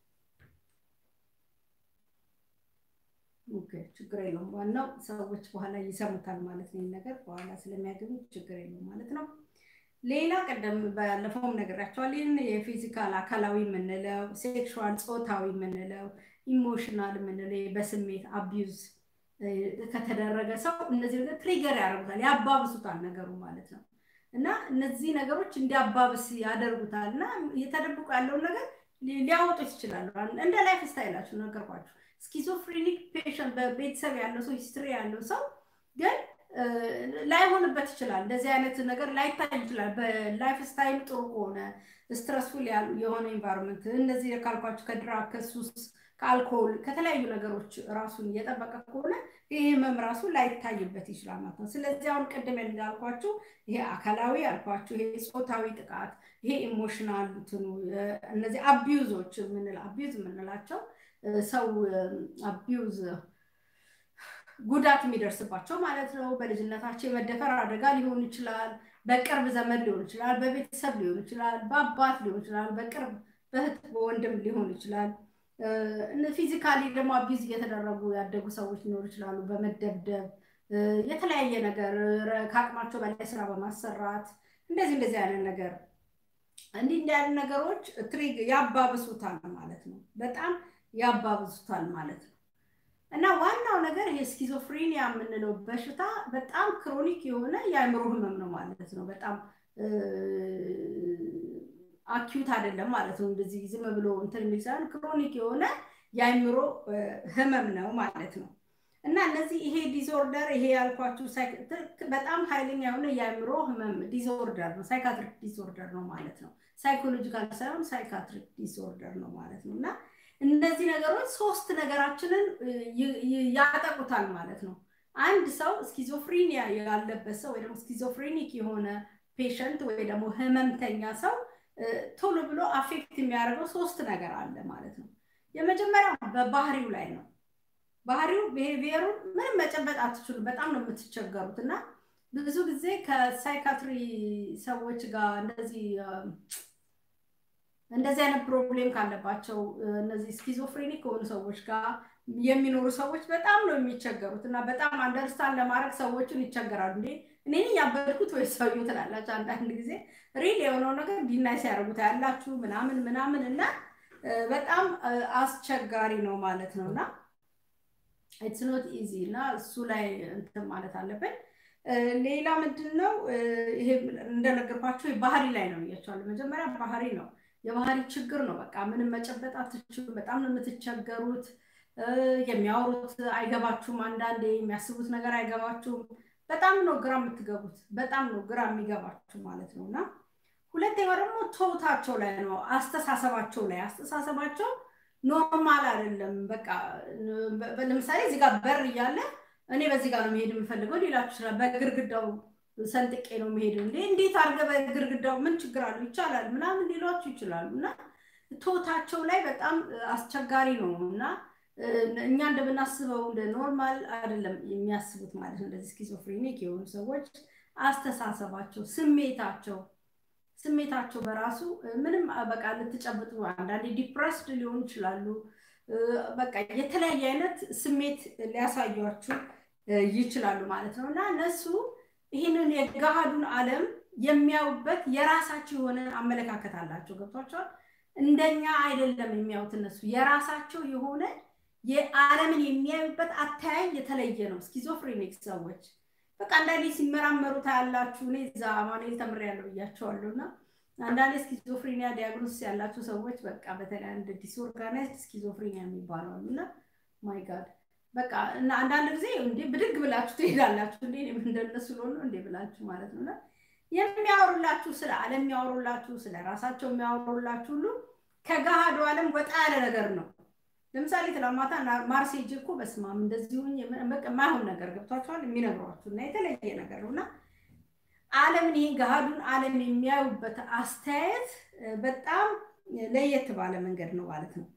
ኦኬ፣ ችግር የለውም። ዋናው ሰዎች በኋላ ይሰሙታል ማለት ነው። ነገር በኋላ ስለሚያገኙት ችግር የለውም ማለት ነው። ሌላ ቀደም ባለፈውም ነግራቸዋል። ይህን የፊዚካል አካላዊ የምንለው ሴክሹዋል ጾታዊ የምንለው ኢሞሽናል የምንለው በስሜት አቢዩዝ ከተደረገ ሰው እነዚህ ነገር ትሪገር ያደርጉታል፣ ያባብሱታል ነገሩ ማለት ነው። እና እነዚህ ነገሮች እንዲያባብስ ያደርጉታል እና እየተደብቁ ያለውን ነገር ሊያወጡት ይችላሉ። እንደ ላይፍ ስታይላችሁ ነገርኳችሁ። ስኪዞፍሬኒክ ፔሽንት በቤተሰብ ያለው ሰው ሂስትሪ ያለው ሰው ግን ላይሆንበት ይችላል። እንደዚህ አይነት ነገር ላይታይ ይችላል። በላይፍ ስታይል ጥሩ ከሆነ ስትረስፉል የሆነ ኢንቫይሮንመንት እነዚህ ካልኳችሁ ከድራግ ከሱስ ከአልኮል ከተለያዩ ነገሮች ራሱን እየጠበቀ ከሆነ ይህ ህመም ራሱ ላይታይበት ይችላል ማለት ነው። ስለዚህ አሁን ቅድም እንዳልኳችሁ ይሄ አካላዊ ያልኳችሁ ይሄ ጾታዊ ጥቃት፣ ይሄ ኢሞሽናል እንትኑ እነዚህ አቢዩዞች የምንል አቢዩዝ የምንላቸው ሰው አቢዩዝ ጉዳት የሚደርስባቸው ማለት ነው። በልጅነታቸው የመደፈር አደጋ ሊሆን ይችላል። በቅርብ ዘመድ ሊሆን ይችላል። በቤተሰብ ሊሆን ይችላል። በአባት ሊሆን ይችላል። በቅርብ በእህት በወንድም ሊሆን ይችላል። ፊዚካሊ ደግሞ አቢዝ እየተደረጉ ያደጉ ሰዎች ሊኖሩ ይችላሉ። በመደብደብ የተለያየ ነገር ከአቅማቸው በላይ ስራ በማሰራት እንደዚህ እንደዚህ አይነት ነገር እንዲህ እንዲህ አይነት ነገሮች ትሪግ ያባብሱታል ማለት ነው። በጣም ያባብሱታል ማለት ነው። እና ዋናው ነገር ይሄ ስኪዞፍሬኒያ የምንለው በሽታ በጣም ክሮኒክ የሆነ የአእምሮ ህመም ነው ማለት ነው። በጣም አኪዩት አይደለም ማለት ነው። እንደዚህ ዝም ብሎ እንትን የሚል ሳይሆን ክሮኒክ የሆነ የአእምሮ ህመም ነው ማለት ነው። እና እነዚህ ይሄ ዲስኦርደር ይሄ ያልኳችሁ በጣም ኃይለኛ የሆነ የአእምሮ ህመም ዲስኦርደር ነው፣ ሳይካትሪክ ዲስኦርደር ነው ማለት ነው። ሳይኮሎጂካል ሳይሆን ሳይካትሪክ ዲስኦርደር ነው ማለት ነው እና እነዚህ ነገሮች ሶስት ነገራችንን ያጠቁታል ማለት ነው። አንድ ሰው ስኪዞፍሪኒያ ያለበት ሰው ወይ ደግሞ ስኪዞፍሬኒክ የሆነ ፔሸንት ወይ ደግሞ ህመምተኛ ሰው ቶሎ ብሎ አፌክት የሚያደርገው ሶስት ነገር አለ ማለት ነው። የመጀመሪያው በባህሪው ላይ ነው። ባህሪው ብሄቪየሩን ምንም መጨበጥ አትችሉም። በጣም ነው የምትቸገሩት እና ብዙ ጊዜ ከሳይካትሪ ሰዎች ጋር እንደዚህ እንደዚህ አይነት ፕሮብሌም ካለባቸው እነዚህ ስኪዞፍሬኒክ ከሆኑ ሰዎች ጋር የሚኖሩ ሰዎች በጣም ነው የሚቸገሩት እና በጣም አንደርስታንድ ለማድረግ ሰዎችን ይቸገራሉ። እንዴ እኔን ያበድኩት ወይ ሰውዬው ትላላችሁ። አንዳንድ ጊዜ ሪል የሆነው ነገር ዲናይ ሲያደርጉት ያላችሁ ምናምን ምናምን እና በጣም አስቸጋሪ ነው ማለት ነው እና ኢትስ ኖት ኢዚ እና እሱ ላይ እንትን ማለት አለብን። ሌላ ምንድን ነው ይሄ እንደነገርኳቸው ባህሪ ላይ ነው ብያቸዋለሁ። መጀመሪያ ባህሪ ነው። የባህሪ ችግር ነው። በቃ ምንም መጨበጥ አትችሉም። በጣም ነው የምትቸገሩት። የሚያወሩት አይገባችሁም። አንዳንዴ የሚያስቡት ነገር አይገባችሁም። በጣም ነው ግራ የምትገቡት። በጣም ነው ግራ የሚገባችሁ ማለት ነው። እና ሁለተኛው ደግሞ ቶታቸው ላይ ነው፣ አስተሳሰባቸው ላይ አስተሳሰባቸው ኖርማል አይደለም። በቃ ለምሳሌ እዚህ ጋር በር እያለ እኔ በዚህ ጋር ነው መሄድ የምፈልገው ሊላችሁ ይችላል። በግርግዳው ሰንጥቄ ነው መሄድ እንዴ እንዴት አድርገህ በግርግዳው ምን ችግር አለው ይቻላል ምናምን ሊሏችሁ ይችላሉ። እና ቶታቸው ላይ በጣም አስቸጋሪ ነው እና እኛ እንደምናስበው እንደ ኖርማል አይደለም የሚያስቡት ማለት ነው። እንደዚህ ስኪዞፍሬኒክ የሆኑ ሰዎች አስተሳሰባቸው፣ ስሜታቸው ስሜታቸው በራሱ ምንም በቃ ልትጨብጡ አንዳንዴ ዲፕረስድ ሊሆኑ ይችላሉ። በቃ የተለያየ አይነት ስሜት ሊያሳያችሁ ይችላሉ ማለት ነው እና እነሱ ይህንን የገሃዱን ዓለም የሚያዩበት የራሳቸው የሆነ አመለካከት አላቸው። ገብቷቸዋል። እንደኛ አይደለም የሚያዩት እነሱ የራሳቸው የሆነ የዓለምን የሚያዩበት አተያይ የተለየ ነው። ስኪዞፍሬኒክ ሰዎች በቃ አንዳንዴ ሲመራመሩ ታያላችሁ። እኔ እዛ አማኑኤል ተምሬያለሁ ብያቸዋለሁ እና አንዳንዴ ስኪዞፍሬኒያ ዲያግኖስ ያላቸው ሰዎች በቃ በተለይ አንድ ዲስኦርጋናይዝድ ስኪዞፍሬኒያ የሚባለው አሉ እና ማይ ጋድ በቃ እና አንዳንድ ጊዜ እንዴ ብድግ ብላችሁ ትሄዳላችሁ። እንዴ እንደነሱ ለሆኑ እንዴ ብላችሁ ማለት ነው እና የሚያወሩላችሁ ስለ ዓለም የሚያወሩላችሁ ስለ ራሳቸው የሚያወሩላችሁ ሁሉ ከገሃዱ ዓለም ወጣ ያለ ነገር ነው። ለምሳሌ ትናንት ማታ ማርሴ ሄጄ እኮ በስመ አብ እንደዚህ ሆኜ የማይሆን ነገር ገብቷቸዋል የሚነግሯችሁ እና የተለየ ነገር ነው እና ዓለምን ይሄ ገሃዱን ዓለም የሚያዩበት አስተያየት በጣም ለየት ባለ መንገድ ነው ማለት ነው።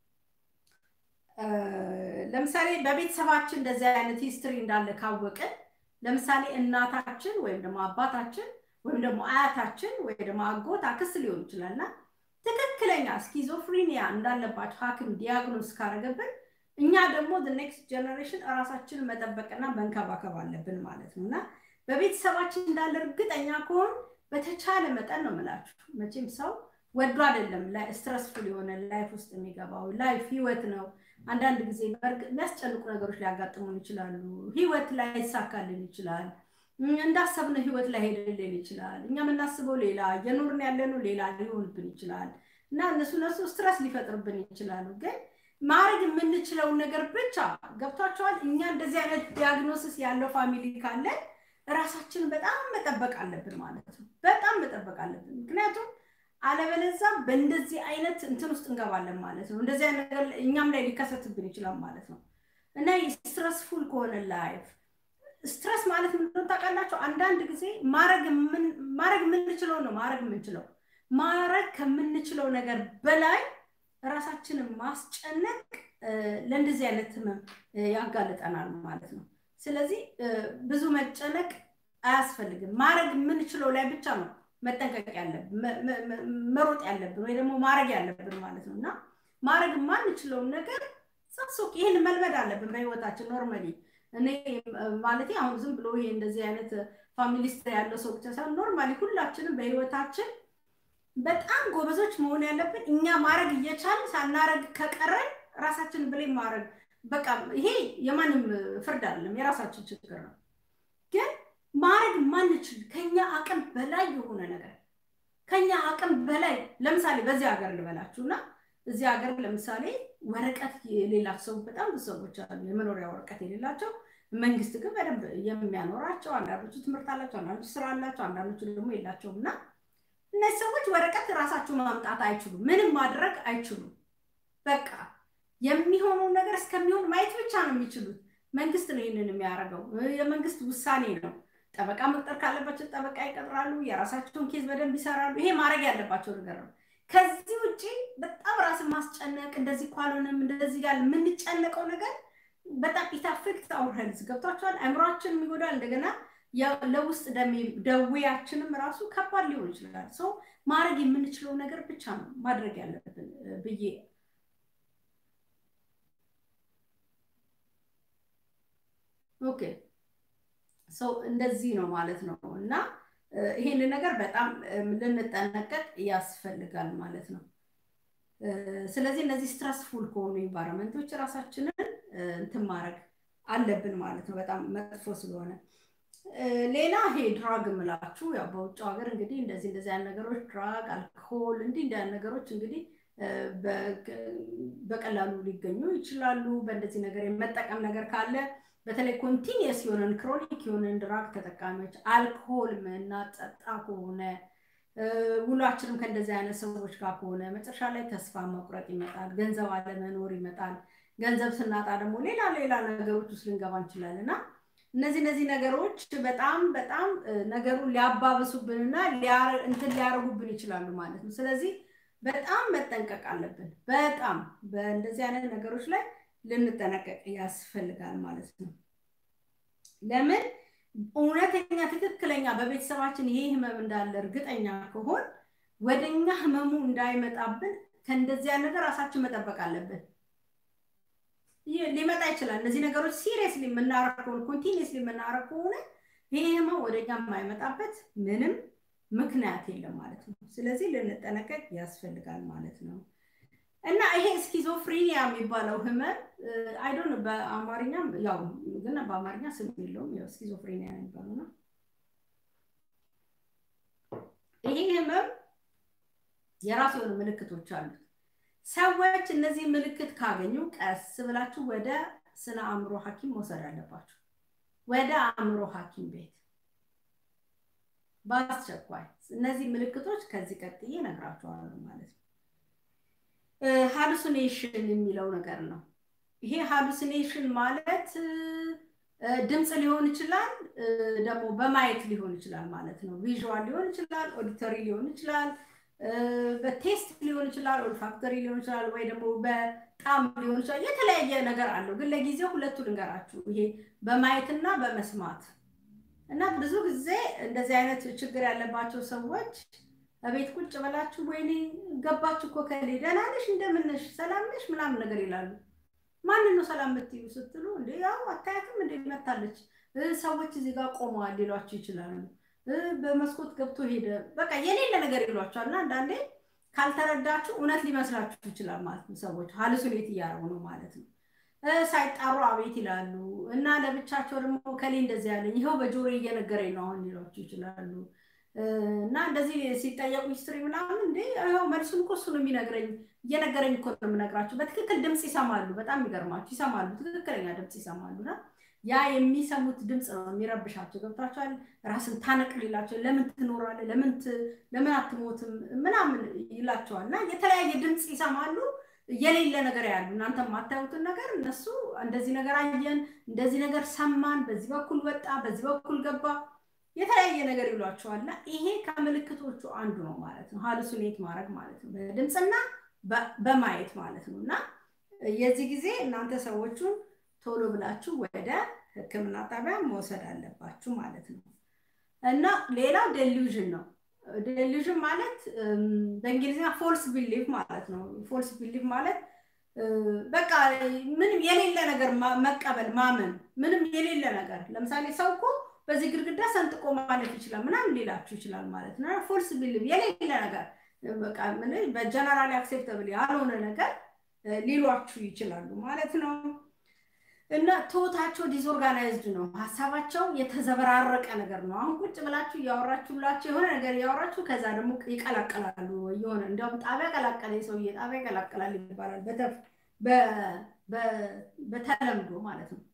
ለምሳሌ በቤተሰባችን እንደዚህ አይነት ሂስትሪ እንዳለ ካወቅን ለምሳሌ እናታችን ወይም ደግሞ አባታችን ወይም ደግሞ አያታችን ወይም ደግሞ አጎት አክስት ሊሆን ይችላል እና ትክክለኛ ስኪዞፍሪኒያ እንዳለባቸው ሐኪም ዲያግኖስ ካረገብን እኛ ደግሞ ኔክስት ጀነሬሽን እራሳችንን መጠበቅና መንከባከብ አለብን ማለት ነው እና በቤተሰባችን እንዳለ እርግጠኛ ከሆን በተቻለ መጠን ነው የምላችሁ። መቼም ሰው ወዶ አይደለም ስትረስፉል የሆነ ላይፍ ውስጥ የሚገባው ላይፍ ህይወት ነው። አንዳንድ ጊዜ የሚያስጨንቁ ነገሮች ሊያጋጥሙን ይችላሉ። ህይወት ላይ ይሳካልን ይችላል። እንዳሰብነው ህይወት ላይ ሄድልን ይችላል። እኛ የምናስበው ሌላ፣ እየኖርን ያለነው ሌላ ሊሆንብን ይችላል እና እነሱ እነሱ ስትረስ ሊፈጥርብን ይችላሉ። ግን ማድረግ የምንችለውን ነገር ብቻ ገብቷቸዋል። እኛ እንደዚህ አይነት ዲያግኖሲስ ያለው ፋሚሊ ካለን ራሳችንን በጣም መጠበቅ አለብን ማለት ነው። በጣም መጠበቅ አለብን። ምክንያቱም አለበለዛ በእንደዚህ አይነት እንትን ውስጥ እንገባለን ማለት ነው። እንደዚህ አይነት ነገር እኛም ላይ ሊከሰትብን ይችላል ማለት ነው እና ስትረስፉል ከሆነ ላይፍ ስትረስ ማለት ምንድነው ታውቃላችሁ? አንዳንድ ጊዜ ማድረግ የምንችለው ነው ማድረግ የምንችለው ማድረግ ከምንችለው ነገር በላይ ራሳችንን ማስጨነቅ ለእንደዚህ አይነት ህመም ያጋልጠናል ማለት ነው። ስለዚህ ብዙ መጨነቅ አያስፈልግም። ማድረግ የምንችለው ላይ ብቻ ነው መጠንቀቅ ያለብን መሮጥ ያለብን ወይ ደግሞ ማድረግ ያለብን ማለት ነው እና ማድረግ የማንችለውን ነገር ሳሶቅ ይህን መልመድ አለብን በህይወታችን ኖርማሊ እኔ ማለት አሁን ዝም ብሎ ይሄ እንደዚህ አይነት ፋሚሊስት ያለው ሰው ብቻ ሳይሆን ኖርማሊ ሁላችንም በህይወታችን በጣም ጎበዞች መሆን ያለብን እኛ ማድረግ እየቻልን ሳናረግ ከቀረን ራሳችን ብሌም ማድረግ በቃ ይሄ የማንም ፍርድ አይደለም፣ የራሳችን ችግር ነው። ግን ማድረግ ማንችል ከኛ አቅም በላይ የሆነ ነገር ከኛ አቅም በላይ ለምሳሌ በዚህ ሀገር ልበላችሁ እና እዚህ ሀገር ለምሳሌ ወረቀት የሌላቸው ሰው በጣም ብዙ ሰዎች አሉ፣ የመኖሪያ ወረቀት የሌላቸው መንግስት ግን በደንብ የሚያኖራቸው አንዳንዶቹ ትምህርት አላቸው፣ አንዳንዶቹ ስራ አላቸው፣ አንዳንዶቹ ደግሞ የላቸውም እና እነዚህ ሰዎች ወረቀት ራሳቸው ማምጣት አይችሉም፣ ምንም ማድረግ አይችሉም። በቃ የሚሆነውን ነገር እስከሚሆን ማየት ብቻ ነው የሚችሉት። መንግስት ነው ይህንን የሚያደርገው፣ የመንግስት ውሳኔ ነው። ጠበቃ መቅጠር ካለባቸው ጠበቃ ይቀጥራሉ፣ የራሳቸውን ኬዝ በደንብ ይሰራሉ። ይሄ ማድረግ ያለባቸው ነገር ነው። ከዚህ ውጭ በጣም ራስን ማስጨነቅ እንደዚህ ካልሆነም እንደዚህ ጋር የምንጨነቀው ነገር በጣም ኢታፌክት አውር ሄልዝ ገብቷቸዋል። አእምሯችን የሚጎዳል። እንደገና ለውስጥ ደዌያችንም ራሱ ከባድ ሊሆን ይችላል። ሰው ማድረግ የምንችለው ነገር ብቻ ነው ማድረግ ያለብን ብዬ ኦኬ ሰው እንደዚህ ነው ማለት ነው እና ይሄን ነገር በጣም ልንጠነቀቅ ያስፈልጋል ማለት ነው። ስለዚህ እነዚህ ስትረስፉል ከሆኑ ኢንቫይሮንመንቶች ራሳችንን እንትን ማድረግ አለብን ማለት ነው። በጣም መጥፎ ስለሆነ ሌላ ይሄ ድራግ የምላችሁ ያው በውጭ ሀገር እንግዲህ እንደዚህ እንደዚህ አይነት ነገሮች ድራግ፣ አልኮሆል እንዲህ እንዲህ አይነት ነገሮች እንግዲህ በቀላሉ ሊገኙ ይችላሉ። በእንደዚህ ነገር የመጠቀም ነገር ካለ በተለይ ኮንቲኒየስ የሆነን ክሮኒክ የሆነን ድራግ ተጠቃሚዎች አልኮሆል ምናጠጣ ከሆነ ውሏችንም ከእንደዚህ አይነት ሰዎች ጋር ከሆነ መጨረሻ ላይ ተስፋ መቁረጥ ይመጣል፣ ገንዘብ አለመኖር ይመጣል። ገንዘብ ስናጣ ደግሞ ሌላ ሌላ ነገሮች ውስጥ ልንገባ እንችላለን እና እነዚህ እነዚህ ነገሮች በጣም በጣም ነገሩን ሊያባብሱብንና እንትን ሊያደርጉብን ይችላሉ ማለት ነው። ስለዚህ በጣም መጠንቀቅ አለብን። በጣም በእንደዚህ አይነት ነገሮች ላይ ልንጠነቀቅ ያስፈልጋል ማለት ነው። ለምን እውነተኛ ትክክለኛ በቤተሰባችን ይሄ ህመም እንዳለ እርግጠኛ ከሆን ወደኛ ህመሙ እንዳይመጣብን ከእንደዚህ አይነት ነገር ራሳችን መጠበቅ አለብን። ሊመጣ ይችላል። እነዚህ ነገሮች ሲሪየስሊ የምናረግ ከሆነ ኮንቲኒየስሊ የምናረግ ከሆነ ይሄ ህመም ወደኛ የማይመጣበት ምንም ምክንያት የለም ማለት ነው። ስለዚህ ልንጠነቀቅ ያስፈልጋል ማለት ነው። እና ይሄ ስኪዞፍሪኒያ የሚባለው ህመም አይዶን በአማርኛም ያው ግን በአማርኛ ስም የለውም። ያው ስኪዞፍሪኒያ የሚባለው ነው። ይሄ ህመም የራሱ የሆኑ ምልክቶች አሉት። ሰዎች እነዚህ ምልክት ካገኙ ቀስ ብላችሁ ወደ ስነ አእምሮ ሐኪም መውሰድ አለባችሁ። ወደ አእምሮ ሐኪም ቤት በአስቸኳይ። እነዚህ ምልክቶች ከዚህ ቀጥዬ እነግራችኋለሁ ማለት ነው። ሃሉሲኔሽን የሚለው ነገር ነው። ይሄ ሃሉሲኔሽን ማለት ድምፅ ሊሆን ይችላል፣ ደግሞ በማየት ሊሆን ይችላል ማለት ነው። ቪዥዋል ሊሆን ይችላል፣ ኦዲተሪ ሊሆን ይችላል፣ በቴስት ሊሆን ይችላል፣ ኦልፋክተሪ ሊሆን ይችላል፣ ወይ ደግሞ በጣም ሊሆን ይችላል። የተለያየ ነገር አለው። ግን ለጊዜው ሁለቱ ልንገራችሁ፣ ይሄ በማየትና በመስማት እና ብዙ ጊዜ እንደዚህ አይነት ችግር ያለባቸው ሰዎች እቤት ቁጭ ብላችሁ ወይኔ ገባችሁ እኮ ከሌ ደህና ነሽ እንደምንሽ ሰላም ነሽ ምናምን ነገር ይላሉ። ማንን ነው ሰላም የምትዩ ስትሉ እንደ ያው አታያትም እንደ መታለች ሰዎች እዚህ ጋር ቆመዋል ሊሏችሁ ይችላሉ። በመስኮት ገብቶ ሄደ በቃ የሌለ ነገር ይሏቸዋል። እና አንዳንዴ ካልተረዳችሁ እውነት ሊመስላችሁ ይችላል ማለት ነው። ሰዎች ሀልሱኔት እያደረጉ ነው ማለት ነው። ሳይጣሩ አቤት ይላሉ እና ለብቻቸው ደግሞ ከሌ እንደዚህ ያለኝ ይኸው በጆሮ እየነገረኝ ነው አሁን ሊሏችሁ ይችላሉ። እና እንደዚህ ሲጠየቁ ሂስትሪ ምናምን እንዴ ይኸው መልሱን እኮ እሱ ነው የሚነግረኝ እየነገረኝ እኮ ነው የምነግራቸው። በትክክል ድምፅ ይሰማሉ። በጣም የሚገርማችሁ ይሰማሉ፣ ትክክለኛ ድምፅ ይሰማሉ። እና ያ የሚሰሙት ድምፅ ነው የሚረብሻቸው። ገብቷቸዋል። ራስን ታነቅ ሊላቸው ለምን ትኖራለህ፣ ለምን ለምን አትሞትም ምናምን ይላቸዋል። እና የተለያየ ድምፅ ይሰማሉ። የሌለ ነገር ያሉ እናንተ የማታዩትን ነገር እነሱ እንደዚህ ነገር አየን፣ እንደዚህ ነገር ሰማን፣ በዚህ በኩል ወጣ፣ በዚህ በኩል ገባ የተለያየ ነገር ይሏቸዋል። እና ይሄ ከምልክቶቹ አንዱ ነው ማለት ነው። ሀሉሲኔት ማድረግ ማለት ነው በድምፅና በማየት ማለት ነው። እና የዚህ ጊዜ እናንተ ሰዎቹን ቶሎ ብላችሁ ወደ ሕክምና ጣቢያ መውሰድ አለባችሁ ማለት ነው። እና ሌላው ዴሉዥን ነው። ዴሉዥን ማለት በእንግሊዝኛ ፎልስ ቢሊቭ ማለት ነው። ፎልስ ቢሊቭ ማለት በቃ ምንም የሌለ ነገር መቀበል ማመን፣ ምንም የሌለ ነገር ለምሳሌ ሰው እኮ በዚህ ግድግዳ ሰንጥቆ ማለፍ ይችላል ምናምን ሊላችሁ ይችላል ማለት ነው። ፎልስ ቢሊቭ የሌለ ነገር በቃ በጀነራል አክሴፕተብል ያልሆነ ነገር ሊሏችሁ ይችላሉ ማለት ነው። እና ቶታቸው ዲስኦርጋናይዝድ ነው። ሀሳባቸው የተዘበራረቀ ነገር ነው። አሁን ቁጭ ብላችሁ እያወራችሁላቸው የሆነ ነገር እያወራችሁ ከዛ ደግሞ ይቀላቀላሉ። የሆነ እንዲያውም ጣቢያ ቀላቀለ ሰውዬ ጣቢያ ይቀላቀላል ይባላል በተለምዶ ማለት ነው።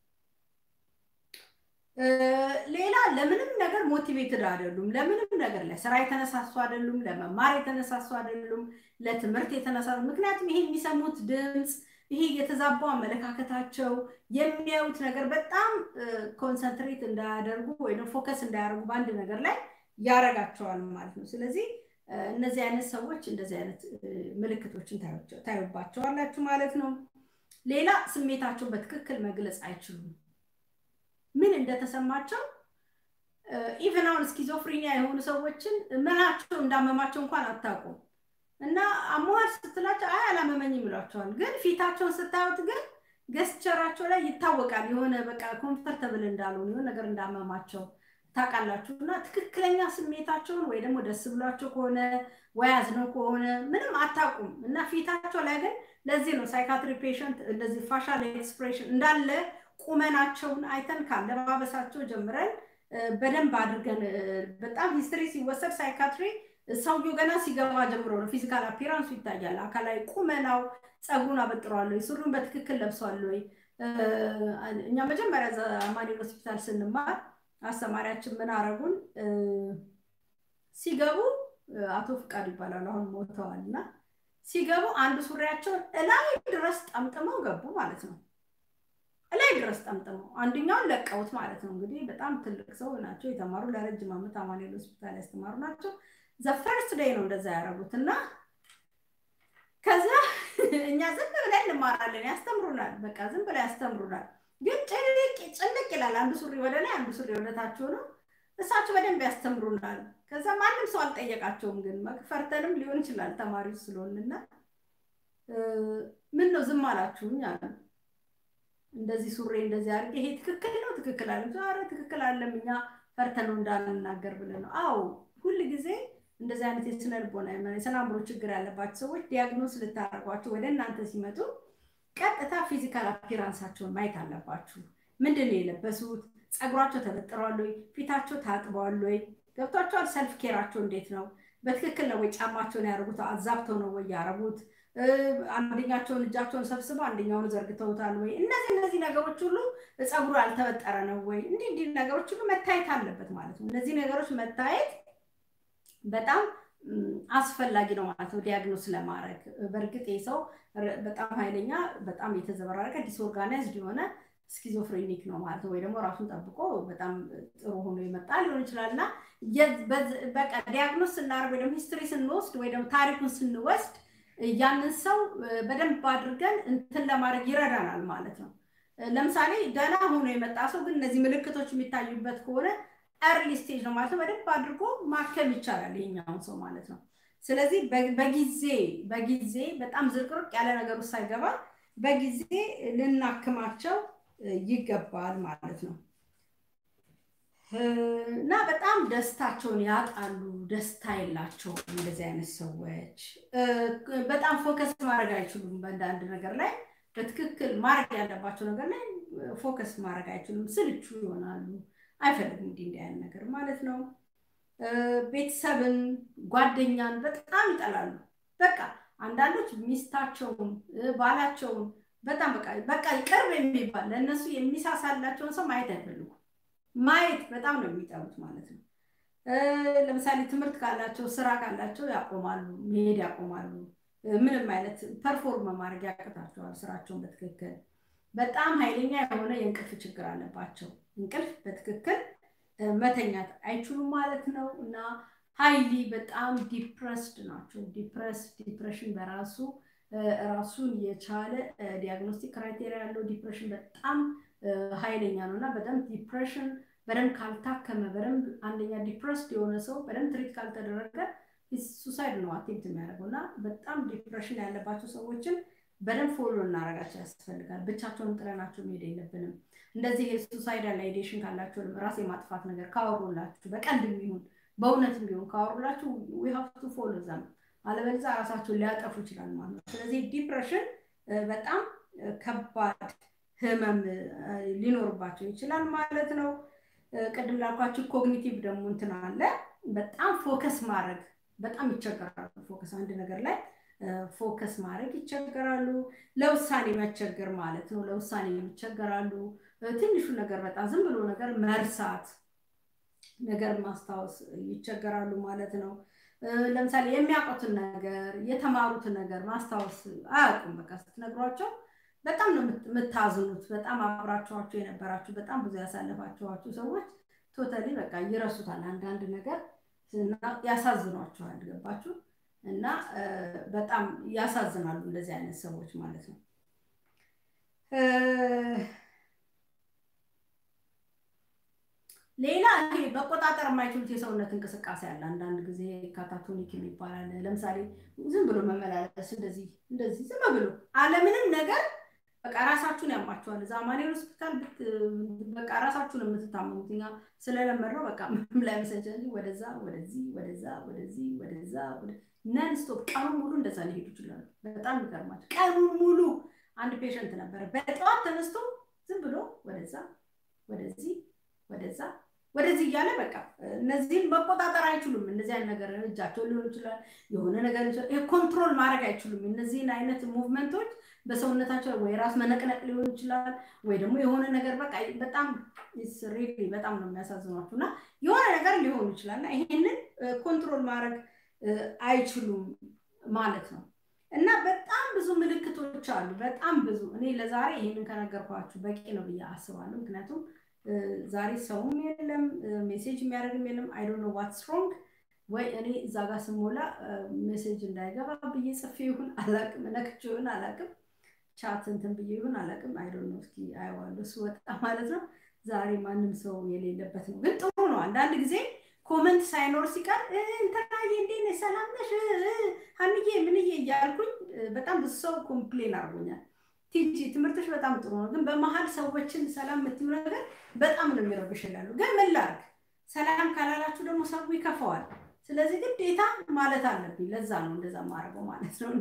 ሌላ ለምንም ነገር ሞቲቬትድ አይደሉም። ለምንም ነገር ለስራ የተነሳሱ አይደሉም። ለመማር የተነሳሱ አይደሉም። ለትምህርት የተነሳሱ ምክንያቱም ይሄ የሚሰሙት ድምፅ ይሄ የተዛባው አመለካከታቸው የሚያዩት ነገር በጣም ኮንሰንትሬት እንዳያደርጉ ወይም ፎከስ እንዳያደርጉ በአንድ ነገር ላይ ያረጋቸዋል ማለት ነው። ስለዚህ እነዚህ አይነት ሰዎች እንደዚህ አይነት ምልክቶችን ታዩባቸዋላችሁ ማለት ነው። ሌላ ስሜታቸውን በትክክል መግለጽ አይችሉም። ምን እንደተሰማቸው ኢቨን አሁን ስኪዞፍሪኒያ የሆኑ ሰዎችን ምናቸው እንዳመማቸው እንኳን አታውቁም። እና አሞሃል ስትላቸው አይ አላመመኝም ይሏቸዋል። ግን ፊታቸውን ስታዩት ግን ገስቸራቸው ላይ ይታወቃል። የሆነ በቃ ኮምፈርተብል እንዳልሆኑ የሆነ ነገር እንዳመማቸው ታውቃላችሁ። እና ትክክለኛ ስሜታቸውን ወይ ደግሞ ደስ ብሏቸው ከሆነ ወይ አዝነው ከሆነ ምንም አታውቁም። እና ፊታቸው ላይ ግን ለዚህ ነው ሳይካትሪ ፔሽንት እንደዚህ ፋሻል ኤክስፕሬሽን እንዳለ ቁመናቸውን አይተን ካለባበሳቸው ጀምረን በደንብ አድርገን በጣም ሂስትሪ ሲወሰድ ሳይካትሪ ሰውየው ገና ሲገባ ጀምሮ ነው ፊዚካል አፒራንሱ ይታያል። አካላዊ ቁመናው፣ ፀጉሩን አበጥሯል ወይ፣ ሱሪውን በትክክል ለብሷል ወይ። እኛ መጀመሪያ አማኑኤል ሆስፒታል ስንማር አስተማሪያችን ምን አረጉን? ሲገቡ አቶ ፍቃድ ይባላሉ፣ አሁን ሞተዋል እና ሲገቡ አንድ ሱሪያቸውን እላይ ድረስ ጠምጥመው ገቡ ማለት ነው። እላይ ድረስ ጠምጥመው አንደኛውን ለቀውት ማለት ነው። እንግዲህ በጣም ትልቅ ሰው ናቸው፣ የተማሩ ለረጅም ዓመት አማኑኤል ሆስፒታል ያስተማሩ ናቸው። ዘፈርስት ዴይ ነው እንደዛ ያደረጉት እና ከዛ እኛ ዝም ብለን እንማራለን፣ ያስተምሩናል። በቃ ዝም ብለን ያስተምሩናል። ግን ጭልቅ ጭልቅ ይላል። አንዱ ሱሪ ወደ ላይ፣ አንዱ ሱሪ ወደታች ነው። እሳቸው በደንብ ያስተምሩናል። ከዛ ማንም ሰው አልጠየቃቸውም። ግን መክፈርተንም ሊሆን ይችላል ተማሪዎች ስለሆንና ምን ነው ዝም አላችሁኝ አሉ። እንደዚህ ሱሬ እንደዚህ አድርጌ ይሄ ትክክል ነው ትክክል አለ። ኧረ ትክክል አለም እኛ ፈርተን ነው እንዳንናገር ብለን ነው። አዎ ሁል ጊዜ እንደዚህ አይነት የስነ ልቦና የስነ አእምሮ ችግር ያለባቸው ሰዎች ዲያግኖስ ልታደርጓቸው ወደ እናንተ ሲመጡ ቀጥታ ፊዚካል አፒራንሳቸውን ማየት አለባችሁ። ምንድን ነው የለበሱት? ፀጉራቸው ተበጥረዋል ወይ? ፊታቸው ታጥበዋል ወይ? ገብቷቸዋል? ሰልፍ ኬራቸው እንዴት ነው? በትክክል ነው ወይ? ጫማቸውን ያደርጉት አዛብተው ነው ወይ ያደረጉት? አንደኛቸውን እጃቸውን ሰብስበው አንደኛውን ዘርግተውታል ወይ? እነዚህ እነዚህ ነገሮች ሁሉ ፀጉሩ ያልተበጠረ ነው ወይ? እንዲህ እንዲህ ነገሮች ሁሉ መታየት አለበት ማለት ነው። እነዚህ ነገሮች መታየት በጣም አስፈላጊ ነው ማለት ነው ዲያግኖስ ለማድረግ። በእርግጥ ይህ ሰው በጣም ኃይለኛ፣ በጣም የተዘበራረቀ ዲስኦርጋናይዝድ የሆነ ስኪዞፍሬኒክ ነው ማለት ነው። ወይ ደግሞ ራሱን ጠብቆ በጣም ጥሩ ሆኖ የመጣ ሊሆን ይችላል እና በቃ ዲያግኖስ ስናደርግ ወይ ደግሞ ሂስትሪ ስንወስድ ወይ ደግሞ ታሪኩን ስንወስድ ያንን ሰው በደንብ አድርገን እንትን ለማድረግ ይረዳናል ማለት ነው። ለምሳሌ ደህና ሆኖ የመጣ ሰው ግን እነዚህ ምልክቶች የሚታዩበት ከሆነ ኤርሊ ስቴጅ ነው ማለት ነው። በደንብ አድርጎ ማከም ይቻላል ይሄኛውን ሰው ማለት ነው። ስለዚህ በጊዜ በጊዜ በጣም ዝርቅርቅ ያለ ነገር ውስጥ ሳይገባ በጊዜ ልናክማቸው ይገባል ማለት ነው። እና በጣም ደስታቸውን ያጣሉ። ደስታ የላቸውም እንደዚህ አይነት ሰዎች። በጣም ፎከስ ማድረግ አይችሉም በአንዳንድ ነገር ላይ በትክክል ማድረግ ያለባቸው ነገር ላይ ፎከስ ማድረግ አይችሉም። ስልቹ ይሆናሉ። አይፈልግም እንዲህ እንዲህ አይነት ነገር ማለት ነው። ቤተሰብን፣ ጓደኛን በጣም ይጠላሉ። በቃ አንዳንዶች ሚስታቸውን፣ ባላቸውን በጣም በቃ በቃ ቅርብ የሚባል ለእነሱ የሚሳሳላቸውን ሰው ማየት አይፈልጉም። ማየት በጣም ነው የሚጠሉት ማለት ነው። ለምሳሌ ትምህርት ካላቸው ስራ ካላቸው ያቆማሉ፣ መሄድ ያቆማሉ። ምንም አይነት ፐርፎርም ማድረግ ያቅታቸዋል ስራቸውን በትክክል በጣም ኃይለኛ የሆነ የእንቅልፍ ችግር አለባቸው። እንቅልፍ በትክክል መተኛት አይችሉም ማለት ነው እና ሀይሊ በጣም ዲፕረስድ ናቸው። ዲፕረስ ዲፕሬሽን በራሱ ራሱን የቻለ ዲያግኖስቲክ ክራይቴሪያ ያለው ዲፕሬሽን በጣም ኃይለኛ ነው እና በደንብ ዲፕሬሽን በደንብ ካልታከመ በደንብ አንደኛ ዲፕረስድ የሆነ ሰው በደንብ ትሪት ካልተደረገ ሱሳይድ ነው አቴምፕት የሚያደርገው እና በጣም ዲፕሬሽን ያለባቸው ሰዎችን በደንብ ፎሎ እናደርጋቸው ያስፈልጋል። ብቻቸውን ጥለናቸው መሄድ የለብንም። እንደዚህ የሱሳይዳል አይዲሽን ካላቸው ራስ የማጥፋት ነገር ካወሩላችሁ በቀልድ የሚሆን በእውነት ቢሆን ካወሩላችሁ ዊ ሃቭ ቱ ፎሎ ዘም፣ አለበለዚያ ራሳቸውን ሊያጠፉ ይችላል ማለት ነው። ስለዚህ ዲፕሬሽን በጣም ከባድ ህመም ሊኖርባቸው ይችላል ማለት ነው። ቅድም ላልኳችሁ ኮግኒቲቭ ደግሞ እንትን አለ። በጣም ፎከስ ማድረግ በጣም ይቸገራሉ። ፎከስ አንድ ነገር ላይ ፎከስ ማድረግ ይቸገራሉ። ለውሳኔ መቸገር ማለት ነው። ለውሳኔ ይቸገራሉ። ትንሹ ነገር በጣም ዝም ብሎ ነገር መርሳት፣ ነገር ማስታወስ ይቸገራሉ ማለት ነው። ለምሳሌ የሚያውቁትን ነገር የተማሩትን ነገር ማስታወስ አያውቁም። በቃ ስትነግሯቸው በጣም ነው የምታዝኑት። በጣም አብራችኋቸው የነበራችሁ በጣም ብዙ ያሳለፋችኋቸው ሰዎች ቶታሊ በቃ ይረሱታል። አንዳንድ ነገር ያሳዝኗቸዋል። ገባችሁ? እና በጣም ያሳዝናሉ እንደዚህ አይነት ሰዎች ማለት ነው። ሌላ ይሄ መቆጣጠር የማይችሉት የሰውነት እንቅስቃሴ አለ። አንዳንድ ጊዜ ካታቶኒክ የሚባላል። ለምሳሌ ዝም ብሎ መመላለስ እንደዚህ እንደዚህ ዝም ብሎ አለምንም ነገር በቃ ራሳችሁን ያማችኋል። እዛ አማኑኤል ሆስፒታል በቃ ራሳችሁን የምትታመሙት እኛ ስለለመድነው በቃ ምንም ላይ መሰለኝ እንጂ ወደዛ ወደዚህ ወደዛ ወደዚህ ወደዛ ነን ስቶፕ ቀኑን ሙሉ እንደዛ ሊሄዱ ይችላሉ። በጣም ይገርማቸው። ቀኑን ሙሉ አንድ ፔሸንት ነበረ። በጠዋት ተነስቶ ዝም ብሎ ወደዛ ወደዚህ ወደዛ ወደዚህ እያለ በቃ እነዚህን መቆጣጠር አይችሉም። እነዚህ አይነት ነገር እጃቸው ሊሆን ይችላል፣ የሆነ ነገር ኮንትሮል ማድረግ አይችሉም። እነዚህን አይነት ሙቭመንቶች በሰውነታቸው ወይ ራስ መነቅነቅ ሊሆን ይችላል፣ ወይ ደግሞ የሆነ ነገር በቃ በጣም ሪሊ በጣም ነው የሚያሳዝኗችሁ እና የሆነ ነገር ሊሆኑ ይችላል እና ይሄንን ኮንትሮል ማድረግ አይችሉም ማለት ነው። እና በጣም ብዙ ምልክቶች አሉ። በጣም ብዙ እኔ ለዛሬ ይህንን ከነገርኳችሁ በቂ ነው ብዬ አስባለሁ። ምክንያቱም ዛሬ ሰውም የለም ሜሴጅ የሚያደርግም የለም። አይ ዶንት ኖ ዋትስ ሮንግ ወይ እኔ እዛ ጋር ስሞላ ሜሴጅ እንዳይገባ ብዬ ጽፌ ይሁን አላቅም፣ ነክቼ ይሁን አላቅም፣ ቻት እንትን ብዬ ይሁን አላቅም። አይ ዶንት ኖ እስኪ አየዋለሁ ስወጣ ማለት ነው። ዛሬ ማንም ሰው የሌለበት ነው፣ ግን ጥሩ ነው። አንዳንድ ጊዜ ኮመንት ሳይኖር ሲቀር እንትናዬ እንዴት ነሽ ሰላም ነሽ ሀንዬ ምንዬ እያልኩኝ በጣም ብዙ ሰው ኮምፕሌን አድርጎኛል። ቲጂ ትምህርቶች በጣም ጥሩ ነው፣ ግን በመሀል ሰዎችን ሰላም የምትዩ ነገር በጣም ነው የሚረብሽ ይላሉ። ግን ምን ላድርግ? ሰላም ካላላችሁ ደግሞ ሰው ይከፋዋል። ስለዚህ ግዴታ ማለት አለብኝ። ለዛ ነው እንደዛ ማድረገው ማለት ነው። እና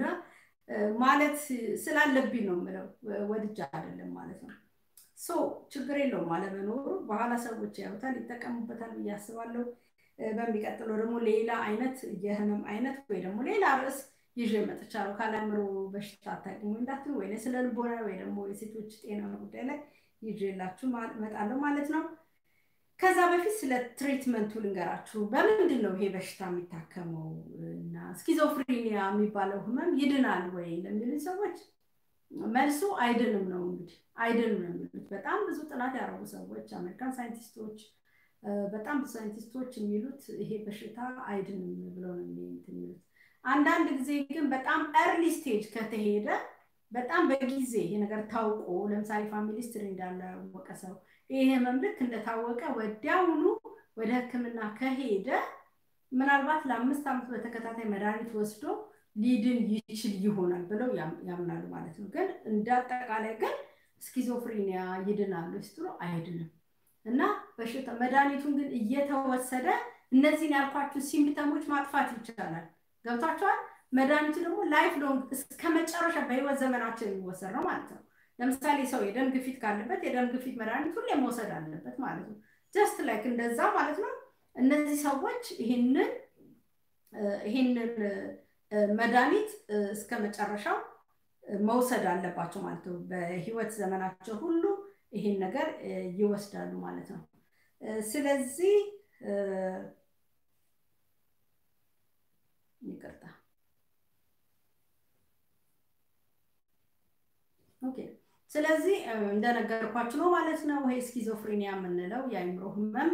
ማለት ስላለብኝ ነው የምለው ወድጃ አይደለም ማለት ነው። ሶ ችግር የለውም አለመኖሩ። በኋላ ሰዎች ያዩታል፣ ይጠቀሙበታል ብዬ አስባለሁ። በሚቀጥለው ደግሞ ሌላ አይነት የህመም አይነት ወይ ደግሞ ሌላ ርዕስ ይዤ መጥቻለሁ። ካለምሮ በሽታ አታውቂም ወይ እንዳትሉ ወይ ስለ ልቦና ወይ ደግሞ የሴቶች ጤና ጉዳይ ላይ ይዤላችሁ እመጣለሁ ማለት ነው። ከዛ በፊት ስለ ትሪትመንቱ ልንገራችሁ። በምንድን ነው ይሄ በሽታ የሚታከመው እና ስኪዞፍሪኒያ የሚባለው ህመም ይድናል ወይ ለሚሉ ሰዎች መልሱ አይድንም ነው። እንግዲህ አይድንም ነው የሚሉት በጣም ብዙ ጥናት ያደረጉ ሰዎች፣ አሜሪካን ሳይንቲስቶች፣ በጣም ብዙ ሳይንቲስቶች የሚሉት ይሄ በሽታ አይድንም ብለው ነው የሚሉት። አንዳንድ ጊዜ ግን በጣም ኤርሊ ስቴጅ ከተሄደ በጣም በጊዜ ይሄ ነገር ታውቆ ለምሳሌ ፋሚሊ ስትሪ እንዳለ ያወቀ ሰው ይሄ ህመም ልክ እንደታወቀ ወዲያውኑ ወደ ሕክምና ከሄደ ምናልባት ለአምስት ዓመት በተከታታይ መድኃኒት ወስዶ ሊድን ይችል ይሆናል ብለው ያምናሉ ማለት ነው። ግን እንደ አጠቃላይ ግን ስኪዞፍሪኒያ ይድናሉ ስትሉ አይድንም እና በሽታ መድኃኒቱን ግን እየተወሰደ እነዚህን ያልኳችሁ ሲምፕተሞች ማጥፋት ይቻላል። ገብቷቸዋል። መድኃኒቱ ደግሞ ላይፍ ሎንግ እስከ መጨረሻ በህይወት ዘመናቸው የሚወሰድ ነው ማለት ነው። ለምሳሌ ሰው የደም ግፊት ካለበት የደም ግፊት መድኃኒት ሁሌ መውሰድ አለበት ማለት ነው። ጀስት ላይክ እንደዛ ማለት ነው። እነዚህ ሰዎች ይህንን ይህንን መድኃኒት እስከ መጨረሻው መውሰድ አለባቸው ማለት ነው። በህይወት ዘመናቸው ሁሉ ይሄን ነገር ይወስዳሉ ማለት ነው። ስለዚህ ይቅርታ ኦኬ። ስለዚህ እንደነገርኳችሁ ነው ማለት ነው። ይሄ ስኪዞፍሬኒያ የምንለው የአይምሮ ህመም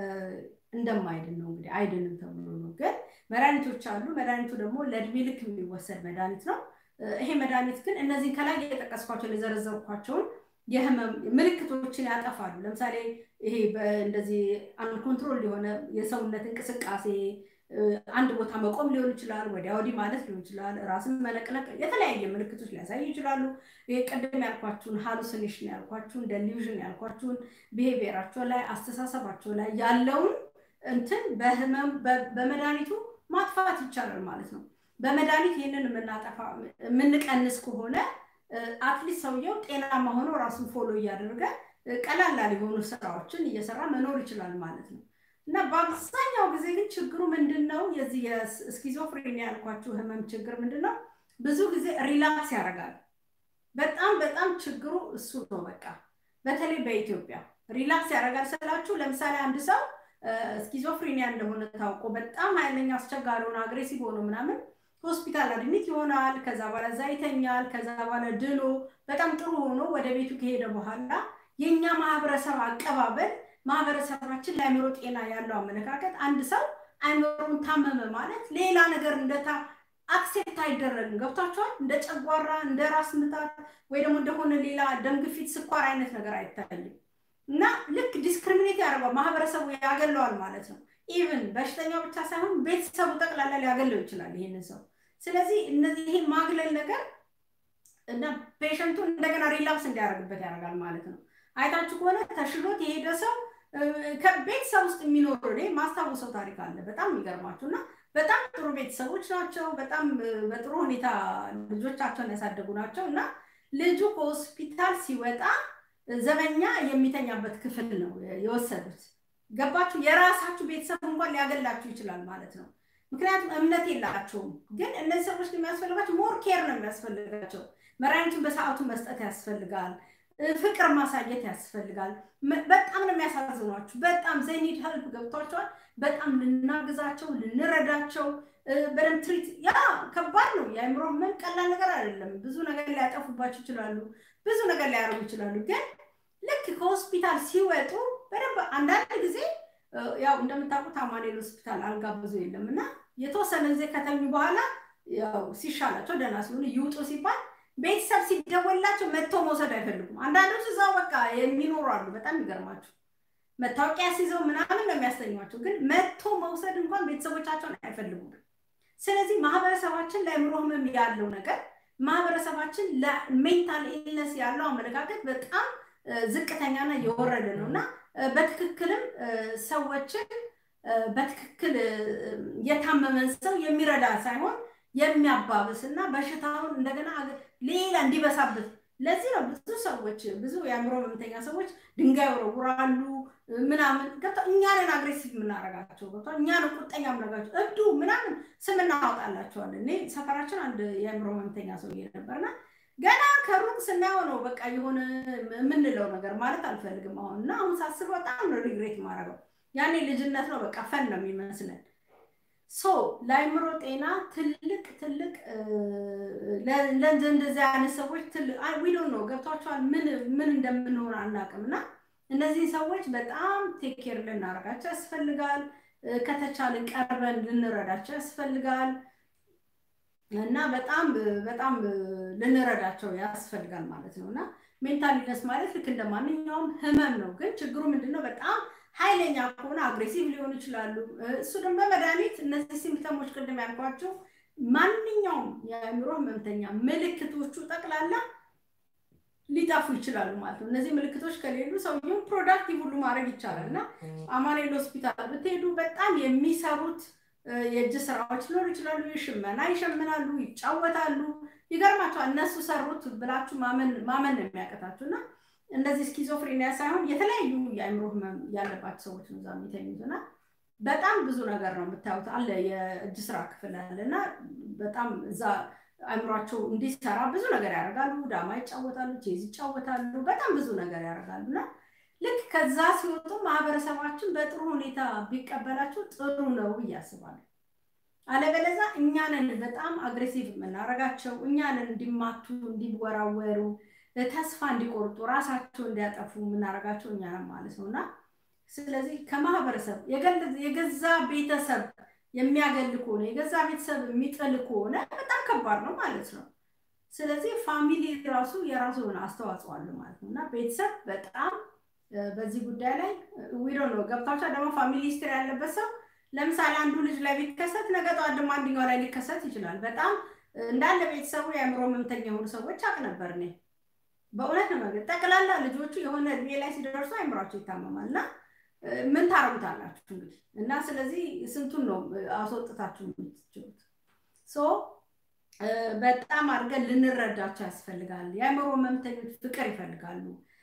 እንደማይድን ነው እንግዲህ አይድንም ተብሎ ነው። ግን መድኃኒቶች አሉ። መድኃኒቱ ደግሞ ለእድሜ ልክ የሚወሰድ መድኃኒት ነው። ይሄ መድኃኒት ግን እነዚህን ከላይ የጠቀስኳቸውን የዘረዘርኳቸውን የህመም ምልክቶችን ያጠፋሉ። ለምሳሌ ይሄ እንደዚህ አንኮንትሮል የሆነ የሰውነት እንቅስቃሴ አንድ ቦታ መቆም ሊሆን ይችላል፣ ወዲያ ወዲህ ማለት ሊሆን ይችላል፣ ራስን መነቅነቅ፣ የተለያየ ምልክቶች ሊያሳዩ ይችላሉ። ይሄ ቅድም ያልኳችሁን ሃሉሲኔሽን ያልኳችሁን ደሊዥን ያልኳችሁን ብሄቪየራቸው ላይ አስተሳሰባቸው ላይ ያለውን እንትን በህመም በመድኃኒቱ ማጥፋት ይቻላል ማለት ነው። በመድኃኒት ይህንን የምናጠፋ የምንቀንስ ከሆነ አትሊስት ሰውየው ጤናማ ሆኖ ራሱን ፎሎ እያደረገ ቀላላል የሆኑ ስራዎችን እየሰራ መኖር ይችላል ማለት ነው። እና በአብዛኛው ጊዜ ግን ችግሩ ምንድን ነው? የዚህ የስኪዞፍሬኒያ ያልኳችሁ ህመም ችግር ምንድን ነው? ብዙ ጊዜ ሪላክስ ያደርጋል። በጣም በጣም ችግሩ እሱ ነው። በቃ በተለይ በኢትዮጵያ ሪላክስ ያደርጋል ስላችሁ፣ ለምሳሌ አንድ ሰው ስኪዞፍሬኒያ እንደሆነ ታውቆ በጣም ኃይለኛ አስቸጋሪ ሆነ አግሬሲቭ ሆኖ ምናምን ሆስፒታል አድሚት ይሆናል። ከዛ በኋላ እዛ ይተኛል። ከዛ በኋላ ድኖ በጣም ጥሩ ሆኖ ወደ ቤቱ ከሄደ በኋላ የእኛ ማህበረሰብ አቀባበል ማህበረሰባችን ለአእምሮ ጤና ያለው አመለካከት አንድ ሰው አእምሮን ታመመ ማለት ሌላ ነገር እንደታ አክሴፕት አይደረግም። ገብቷቸዋል። እንደ ጨጓራ፣ እንደ ራስ ምታት ወይ ደግሞ እንደሆነ ሌላ ደም ግፊት፣ ስኳር አይነት ነገር አይታይም እና ልክ ዲስክሪሚኔት ያደርገዋል፣ ማህበረሰቡ ያገለዋል ማለት ነው። ኢቭን በሽተኛው ብቻ ሳይሆን ቤተሰቡ ጠቅላላ ሊያገለው ይችላል ይህንን ሰው። ስለዚህ እነዚህ ይሄ ማግለል ነገር እና ፔሸንቱ እንደገና ሪላፕስ እንዲያደርግበት ያደርጋል ማለት ነው። አይታችሁ ከሆነ ተሽሎት የሄደ ሰው ከቤተሰብ ውስጥ የሚኖሩ እኔ ማስታወሰው ታሪክ አለ። በጣም የሚገርማችሁ እና በጣም ጥሩ ቤተሰቦች ናቸው። በጣም በጥሩ ሁኔታ ልጆቻቸውን ያሳደጉ ናቸው እና ልጁ ከሆስፒታል ሲወጣ ዘበኛ የሚተኛበት ክፍል ነው የወሰዱት ገባችሁ? የራሳችሁ ቤተሰብ እንኳን ሊያገላችሁ ይችላል ማለት ነው። ምክንያቱም እምነት የላቸውም። ግን እነዚህ ሰዎች የሚያስፈልጋቸው ሞር ኬር ነው የሚያስፈልጋቸው። መድኃኒቱን በሰዓቱ መስጠት ያስፈልጋል። ፍቅር ማሳየት ያስፈልጋል። በጣም ነው የሚያሳዝኗችሁ። በጣም ዘይኒድ ሄልፕ ገብቷቸዋል። በጣም ልናግዛቸው፣ ልንረዳቸው በደንብ ትሪት ያ ከባድ ነው። የአእምሮ ህመም ቀላል ነገር አይደለም። ብዙ ነገር ሊያጠፉባቸው ይችላሉ። ብዙ ነገር ሊያደርጉ ይችላሉ። ግን ልክ ከሆስፒታል ሲወጡ በደንብ አንዳንድ ጊዜ ያው እንደምታውቁት አማኑኤል ሆስፒታል አልጋ ብዙ የለም እና የተወሰነ ጊዜ ከተኙ በኋላ ያው ሲሻላቸው ደህና ሲሆኑ ይውጡ ሲባል ቤተሰብ ሲደወላቸው መጥተው መውሰድ አይፈልጉም። አንዳንዶች እዛው በቃ የሚኖሩ አሉ። በጣም ይገርማቸው መታወቂያ ሲይዘው ምናምን ነው የሚያስተኟቸው። ግን መጥቶ መውሰድ እንኳን ቤተሰቦቻቸውን አይፈልጉም። ስለዚህ ማህበረሰባችን ለአእምሮ ህመም ያለው ነገር ማህበረሰባችን ለሜንታል ኢልነስ ያለው አመለካከት በጣም ዝቅተኛና የወረደ ነው እና በትክክልም ሰዎችን በትክክል የታመመን ሰው የሚረዳ ሳይሆን የሚያባብስ እና በሽታውን እንደገና ሌላ እንዲበሳበት ለዚህ ነው ብዙ ሰዎች ብዙ የአእምሮ ህመምተኛ ሰዎች ድንጋይ ወረውራሉ ምናምን ገብታ እኛንን አግሬሲቭ የምናረጋቸው ገብታ እኛንን ቁጠኛ የምናረጋቸው እብዱ ምናምን ስም እናወጣላቸዋለን። እኔ ሰፈራችን አንድ የአእምሮ ህመምተኛ ሰውዬ ነበርና ገና ከሩቅ ስናየው ነው በቃ የሆነ የምንለው ነገር ማለት አልፈልግም አሁን እና አሁን ሳስበው በጣም ነው ሪግሬት ማድረገው። ያኔ ልጅነት ነው በቃ ፈን ነው የሚመስለን። ሶ ለአእምሮ ጤና ትልቅ ትልቅ እንደዚህ አይነት ሰዎች ዊዶ ነው ገብቷቸዋል። ምን ምን እንደምንሆን አናውቅም እና እነዚህ ሰዎች በጣም ቴኬር ልናደርጋቸው ያስፈልጋል። ከተቻለን ቀርበን ልንረዳቸው ያስፈልጋል እና በጣም በጣም ልንረዳቸው ያስፈልጋል ማለት ነው እና ሜንታል ኢልነስ ማለት ልክ እንደ ማንኛውም ህመም ነው። ግን ችግሩ ምንድነው? በጣም ኃይለኛ ከሆነ አግሬሲቭ ሊሆኑ ይችላሉ። እሱ ደግሞ በመድኃኒት እነዚህ ሲምፕተሞች ቅድም ያልኳቸው ማንኛውም የአእምሮ ህመምተኛ ምልክቶቹ ጠቅላላ ሊጠፉ ይችላሉ ማለት ነው። እነዚህ ምልክቶች ከሌሉ ሰውየው ፕሮዳክቲቭ ሁሉ ማድረግ ይቻላል እና አማኑኤል ሆስፒታል ብትሄዱ በጣም የሚሰሩት የእጅ ስራዎች ሊኖሩ ይችላሉ። ሽመና ይሸምናሉ፣ ይጫወታሉ። ይገርማቸዋል። እነሱ ሰሩት ብላችሁ ማመን ነው የሚያቀታችሁ እና እንደዚህ ስኪዞፍሬኒያ ሳይሆን የተለያዩ የአእምሮ ህመም ያለባቸው ሰዎች ነው እዛ የሚተኙት እና በጣም ብዙ ነገር ነው የምታዩት። አለ የእጅ ስራ ክፍል አለ እና በጣም እዛ አእምሯቸው እንዲሰራ ብዙ ነገር ያደርጋሉ። ዳማ ይጫወታሉ፣ ቼዝ ይጫወታሉ፣ በጣም ብዙ ነገር ያደርጋሉ እና ልክ ከዛ ሲወጡ ማህበረሰባችን በጥሩ ሁኔታ ቢቀበላቸው ጥሩ ነው ብዬ አስባለሁ። አለበለዛ እኛንን በጣም አግሬሲቭ የምናደርጋቸው እኛንን እንዲማቱ፣ እንዲወራወሩ፣ ተስፋ እንዲቆርጡ፣ ራሳቸው እንዲያጠፉ የምናደርጋቸው እኛንን ማለት ነው እና ስለዚህ ከማህበረሰብ የገዛ ቤተሰብ የሚያገል ከሆነ የገዛ ቤተሰብ የሚጥል ከሆነ በጣም ከባድ ነው ማለት ነው። ስለዚህ ፋሚሊ ራሱ የራሱ የሆነ አስተዋጽኦ አለ ማለት ነው እና ቤተሰብ በጣም በዚህ ጉዳይ ላይ ዊዶ ነው ገብታቸው ደግሞ ፋሚሊ ሂስትሪ ያለበት ሰው ለምሳሌ አንዱ ልጅ ላይ ቢከሰት ነገ ጠዋት ደግሞ አንደኛው ላይ ሊከሰት ይችላል። በጣም እንዳለ ቤተሰቡ የአእምሮ ህመምተኛ የሆኑ ሰዎች አቅ ነበር እኔ በእውነት ነው መግለጽ ጠቅላላ ልጆቹ የሆነ እድሜ ላይ ሲደርሱ አይምሯቸው ይታመማል እና ምን ታረጉታላችሁ እንግዲህ እና ስለዚህ ስንቱን ነው አስወጥታችሁ የምትችሉት? ሶ በጣም አድርገን ልንረዳቸው ያስፈልጋል። የአእምሮ ህመምተኞች ፍቅር ይፈልጋሉ፣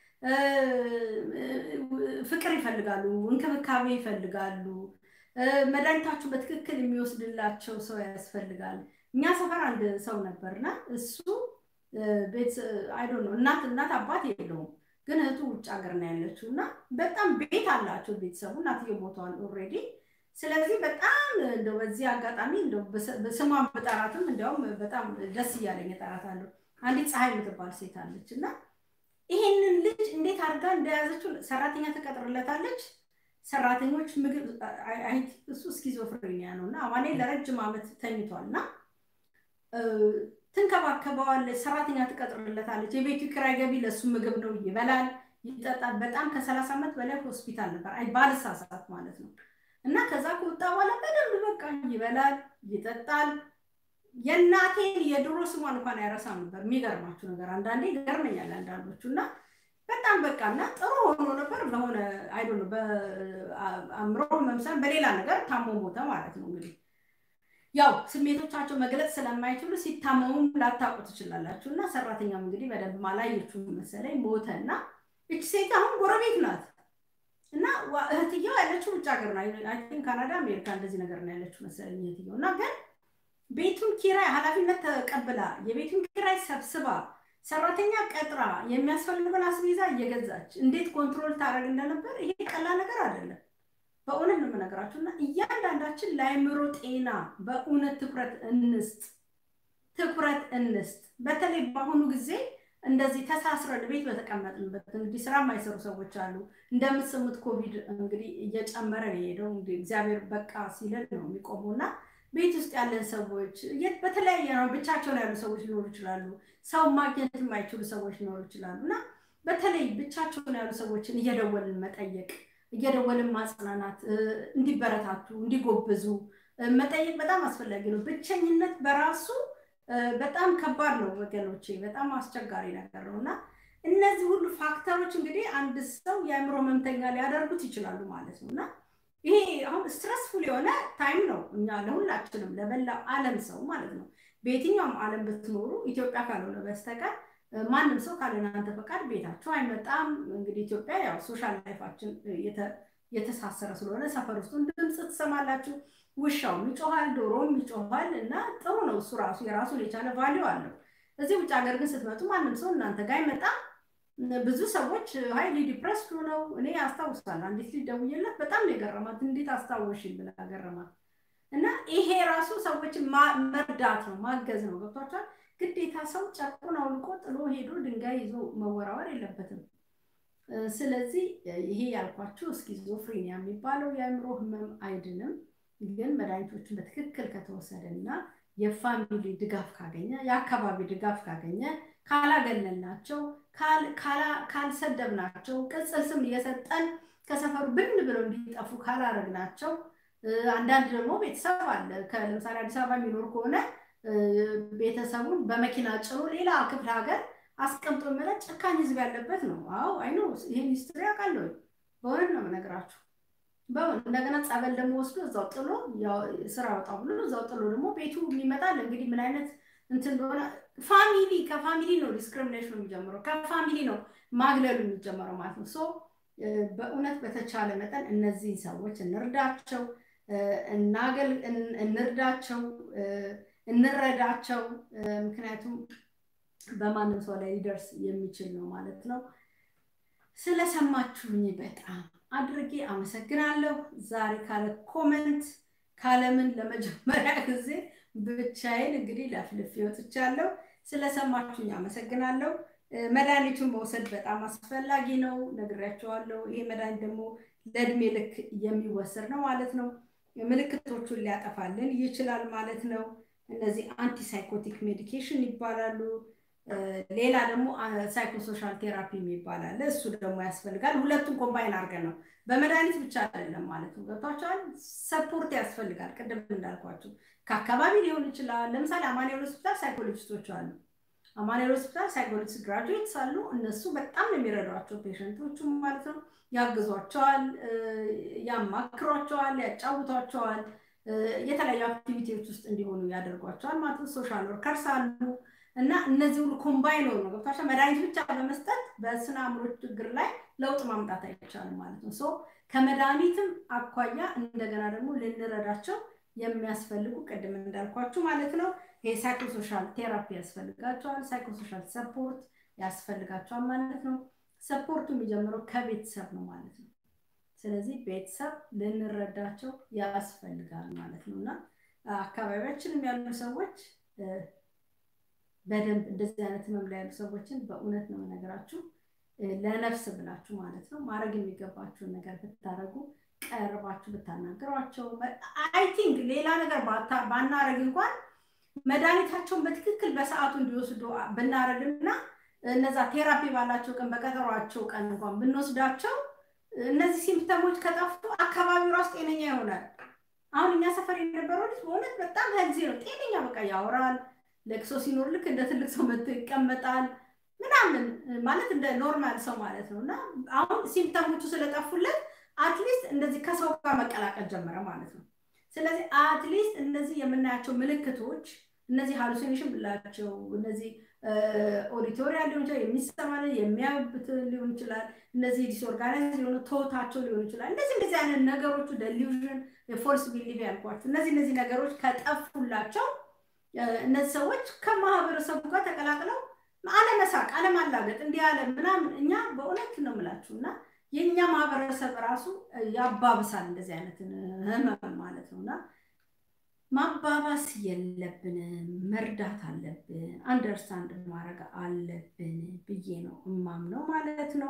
ፍቅር ይፈልጋሉ፣ እንክብካቤ ይፈልጋሉ። መድኃኒታችሁ በትክክል የሚወስድላቸው ሰው ያስፈልጋል። እኛ ሰፈር አንድ ሰው ነበርና እሱ ቤት አይዶ ነው እናት እናት አባት የለውም ግን እህቱ ውጭ ሀገር ነው ያለችው እና በጣም ቤት አላቸው ቤተሰቡ እናትየው ሞተዋል ኦልሬዲ። ስለዚህ በጣም እንደው በዚህ አጋጣሚ እንደው ስሟን በጠራትም እንዲያውም በጣም ደስ እያለኝ እጠራታለሁ። አንዲት ፀሐይ የምትባል ሴት አለች እና ይሄንን ልጅ እንዴት አድርጋ እንደያዘችው ሰራተኛ ትቀጥርለታለች። ሰራተኞች ምግብ እሱ ስኪዞፍሬኒያ ነው እና አማኔ ለረጅም ዓመት ተኝቷል እና ትንከባከበዋለች፣ ሰራተኛ ትቀጥርለታለች። የቤቱ ኪራይ ገቢ ለእሱ ምግብ ነው፣ ይበላል፣ ይጠጣል። በጣም ከሰላሳ ዓመት በላይ ሆስፒታል ነበር፣ አይ ባልሳሳት ማለት ነው። እና ከዛ ከወጣ በኋላ በደንብ በቃ ይበላል፣ ይጠጣል። የእናቴን የድሮ ስሟን እንኳን አይረሳም ነበር። የሚገርማችሁ ነገር አንዳንዴ ይገርመኛል አንዳንዶቹ እና በጣም በቃ እና ጥሩ ሆኖ ነበር። በሆነ አይዶ ነው በአእምሮ መምሰል በሌላ ነገር ታሞ ሞተ ማለት ነው እንግዲህ ያው ስሜቶቻቸው መግለጽ ስለማይችሉ ሲታመሙም ላታውቁ ትችላላችሁ። እና ሰራተኛም እንግዲህ በደንብ አላየችውም መሰለኝ ሞተ እና እች ሴት አሁን ጎረቤት ናት እና እህትየው ያለችው ውጭ ሀገር ነው። አይ ቲንክ ካናዳ፣ አሜሪካ እንደዚህ ነገር ነው ያለችው መሰለኝ እህትየው እና ግን ቤቱን ኪራይ ኃላፊነት ተቀብላ የቤቱን ኪራይ ሰብስባ ሰራተኛ ቀጥራ የሚያስፈልገውን አስቤዛ እየገዛች እንዴት ኮንትሮል ታደርግ እንደነበር ይሄ ቀላል ነገር አይደለም። በእውነት ነው የምነግራችሁ እና እያንዳንዳችን ለአእምሮ ጤና በእውነት ትኩረት እንስጥ፣ ትኩረት እንስጥ። በተለይ በአሁኑ ጊዜ እንደዚህ ተሳስረን ቤት በተቀመጥንበት እንግዲህ ስራ የማይሰሩ ሰዎች አሉ። እንደምትሰሙት ኮቪድ እንግዲህ እየጨመረ ነው የሄደው። እንግዲህ እግዚአብሔር በቃ ሲለን ነው የሚቆመው እና ቤት ውስጥ ያለን ሰዎች በተለያየ ነው ብቻቸውን ያሉ ሰዎች ሊኖሩ ይችላሉ። ሰው ማግኘት የማይችሉ ሰዎች ሊኖሩ ይችላሉ እና በተለይ ብቻቸውን ያሉ ሰዎችን እየደወልን መጠየቅ፣ እየደወልን ማጽናናት፣ እንዲበረታቱ፣ እንዲጎብዙ መጠየቅ በጣም አስፈላጊ ነው። ብቸኝነት በራሱ በጣም ከባድ ነው ወገኖቼ፣ በጣም አስቸጋሪ ነገር ነው እና እነዚህ ሁሉ ፋክተሮች እንግዲህ አንድ ሰው የአእምሮ ህመምተኛ ሊያደርጉት ይችላሉ ማለት ነው እና ይሄ አሁን ስትረስፉል የሆነ ታይም ነው እኛ ለሁላችንም ለበላው ዓለም ሰው ማለት ነው። በየትኛውም ዓለም ብትኖሩ ኢትዮጵያ ካልሆነ በስተቀር ማንም ሰው ካለ እናንተ ፈቃድ ቤታችሁ አይመጣም። እንግዲህ ኢትዮጵያ ያው ሶሻል ላይፋችን የተሳሰረ ስለሆነ ሰፈር ውስጥ ድምፅ ትሰማላችሁ። ውሻውም ይጮኋል፣ ዶሮም ይጮኋል እና ጥሩ ነው እሱ ራሱ የራሱን የቻለ ቫሊዩ አለው። እዚህ ውጭ ሀገር ግን ስትመጡ ማንም ሰው እናንተ ጋር አይመጣም። ብዙ ሰዎች ሀይሊ ዲፕረስድ ሆነው እኔ አስታውሳለሁ። አንዲት ልጅ ደውዬላት በጣም ነው የገረማት። እንዴት አስታወሽኝ ብላ ገረማት። እና ይሄ ራሱ ሰዎችን መርዳት ነው ማገዝ ነው። ገብቷቸዋል። ግዴታ ሰው ጨርቁን አውልቆ ጥሎ ሄዶ ድንጋይ ይዞ መወራወር የለበትም። ስለዚህ ይሄ ያልኳችሁ ስኪዞፍሬኒያ የሚባለው የአእምሮ ህመም አይድንም፣ ግን መድኃኒቶችን በትክክል ከተወሰደ እና የፋሚሊ ድጋፍ ካገኘ የአካባቢ ድጋፍ ካገኘ ካላገለልናቸው ካልሰደብናቸው ቅጽል ስም እየሰጠን ከሰፈሩ ብን ብለው እንዲጠፉ ካላረግናቸው አንዳንድ ደግሞ ቤተሰብ አለ ለምሳሌ አዲስ አበባ የሚኖር ከሆነ ቤተሰቡን በመኪና ጭኖ ሌላ ክፍለ ሀገር አስቀምጦ መለት ጨካኝ ህዝብ ያለበት ነው። አዎ አይኖ ይሄን ሂስትሪ አውቃለሁ። በእውነት ነው የምነግራችሁ። እንደገና ጸበል ደግሞ ወስዶ እዛው ጥሎ ስራ ወጣ ብሎ እዛው ጥሎ ደግሞ ቤቱ ይመጣል። እንግዲህ ምን አይነት እንትን እንደሆነ ፋሚሊ ከፋሚሊ ነው ዲስክሪሚኔሽኑ የሚጀምረው፣ ከፋሚሊ ነው ማግለሉ የሚጀምረው ማለት ነው። ሶ በእውነት በተቻለ መጠን እነዚህን ሰዎች እንርዳቸው፣ እናገል እንርዳቸው፣ እንረዳቸው። ምክንያቱም በማንም ሰው ላይ ሊደርስ የሚችል ነው ማለት ነው። ስለሰማችሁኝ በጣም አድርጌ አመሰግናለሁ። ዛሬ ካለ ኮመንት ካለምን ለመጀመሪያ ጊዜ ብቻዬን እንግዲህ ለፍልፍ ወጥቻለሁ። ስለሰማችሁኝ አመሰግናለሁ። መድኃኒቱን መውሰድ በጣም አስፈላጊ ነው፣ ነግሬያቸዋለሁ። ይሄ መድኃኒት ደግሞ ለእድሜ ልክ የሚወሰድ ነው ማለት ነው። ምልክቶቹን ሊያጠፋልን ይችላል ማለት ነው። እነዚህ አንቲሳይኮቲክ ሜዲኬሽን ይባላሉ። ሌላ ደግሞ ሳይኮሶሻል ቴራፒ ይባላል። እሱ ደግሞ ያስፈልጋል። ሁለቱም ኮምባይን አድርገን ነው በመድኃኒት ብቻ አይደለም ማለት ነው። ገብቷቸዋል። ሰፖርት ያስፈልጋል። ቅድም እንዳልኳቸው ከአካባቢ ሊሆን ይችላል። ለምሳሌ አማኑኤል ሆስፒታል ሳይኮሎጂስቶች አሉ። አማኑኤል ሆስፒታል ሳይኮሎጂስት ግራጁዌትስ አሉ። እነሱ በጣም ነው የሚረዷቸው ፔሸንቶቹ ማለት ነው። ያግዟቸዋል፣ ያማክሯቸዋል፣ ያጫውቷቸዋል። የተለያዩ አክቲቪቲዎች ውስጥ እንዲሆኑ ያደርጓቸዋል ማለት ነው። ሶሻል ወርከርስ አሉ እና እነዚህ ሁሉ ኮምባይን ነው ገብቷቸው መድኃኒት ብቻ በመስጠት በስነ አእምሮ ችግር ላይ ለውጥ ማምጣት አይቻልም ማለት ነው። ሶ ከመድኃኒትም አኳያ እንደገና ደግሞ ልንረዳቸው የሚያስፈልጉ ቅድም እንዳልኳችሁ ማለት ነው ይሄ ሳይኮሶሻል ቴራፒ ያስፈልጋቸዋል። ሳይኮሶሻል ሰፖርት ያስፈልጋቸዋል ማለት ነው። ሰፖርቱ የሚጀምረው ከቤተሰብ ነው ማለት ነው። ስለዚህ ቤተሰብ ልንረዳቸው ያስፈልጋል ማለት ነው እና አካባቢያችንም ያሉ ሰዎች በደንብ እንደዚህ አይነት ህመም ላይ ያሉ ሰዎችን በእውነት ነው ነገራችሁ ለነፍስ ብላችሁ ማለት ነው ማድረግ የሚገባችሁን ነገር ብታደረጉ ቀርባችሁ ብታናገሯቸው አይ ቲንክ ሌላ ነገር ባናረግ እንኳን መድኃኒታቸውን በትክክል በሰዓቱ እንዲወስዱ ብናረግና እነዛ ቴራፒ ባላቸው ቀን በቀጠሯቸው ቀን እንኳን ብንወስዳቸው እነዚህ ሲምፕተሞች ከጠፉ አካባቢው ራሱ ጤነኛ ይሆናል። አሁን እኛ ሰፈር የነበረው ልጅ በእውነት በጣም ሄልዚ ነው። ጤነኛ በቃ ያወራል። ለቅሶ ሲኖር ልክ እንደ ትልቅ ሰው መጥቶ ይቀመጣል ምናምን ማለት እንደ ኖርማል ሰው ማለት ነው። እና አሁን ሲምፕተሞቹ ስለጠፉለት አትሊስት እንደዚህ ከሰው ጋር መቀላቀል ጀመረ ማለት ነው። ስለዚህ አትሊስት እነዚህ የምናያቸው ምልክቶች እነዚህ ሃሉሲኔሽን ብላቸው እነዚህ ኦዲቶሪያል ሊሆን ይችላል፣ የሚሰማ የሚያዩበት ሊሆን ይችላል። እነዚህ ዲስኦርጋናይዝ የሆነ ቶታቸው ሊሆን ይችላል። እንደዚህ እንደዚህ አይነት ነገሮቹ ደሊዥን፣ የፎልስ ቢሊቭ ያልኳቸው እነዚህ እነዚህ ነገሮች ከጠፉላቸው እነዚህ ሰዎች ከማህበረሰቡ ጋር ተቀላቅለው አለመሳቅ፣ አለማላገጥ እንዲህ ያለ ምናምን እኛ በእውነት ነው የምላችሁ እና የእኛ ማህበረሰብ ራሱ ያባብሳል እንደዚህ አይነትን ህመም ማለት ነው እና ማባባስ የለብንም፣ መርዳት አለብን፣ አንደርስታንድ ማድረግ አለብን ብዬ ነው እማምነው ማለት ነው።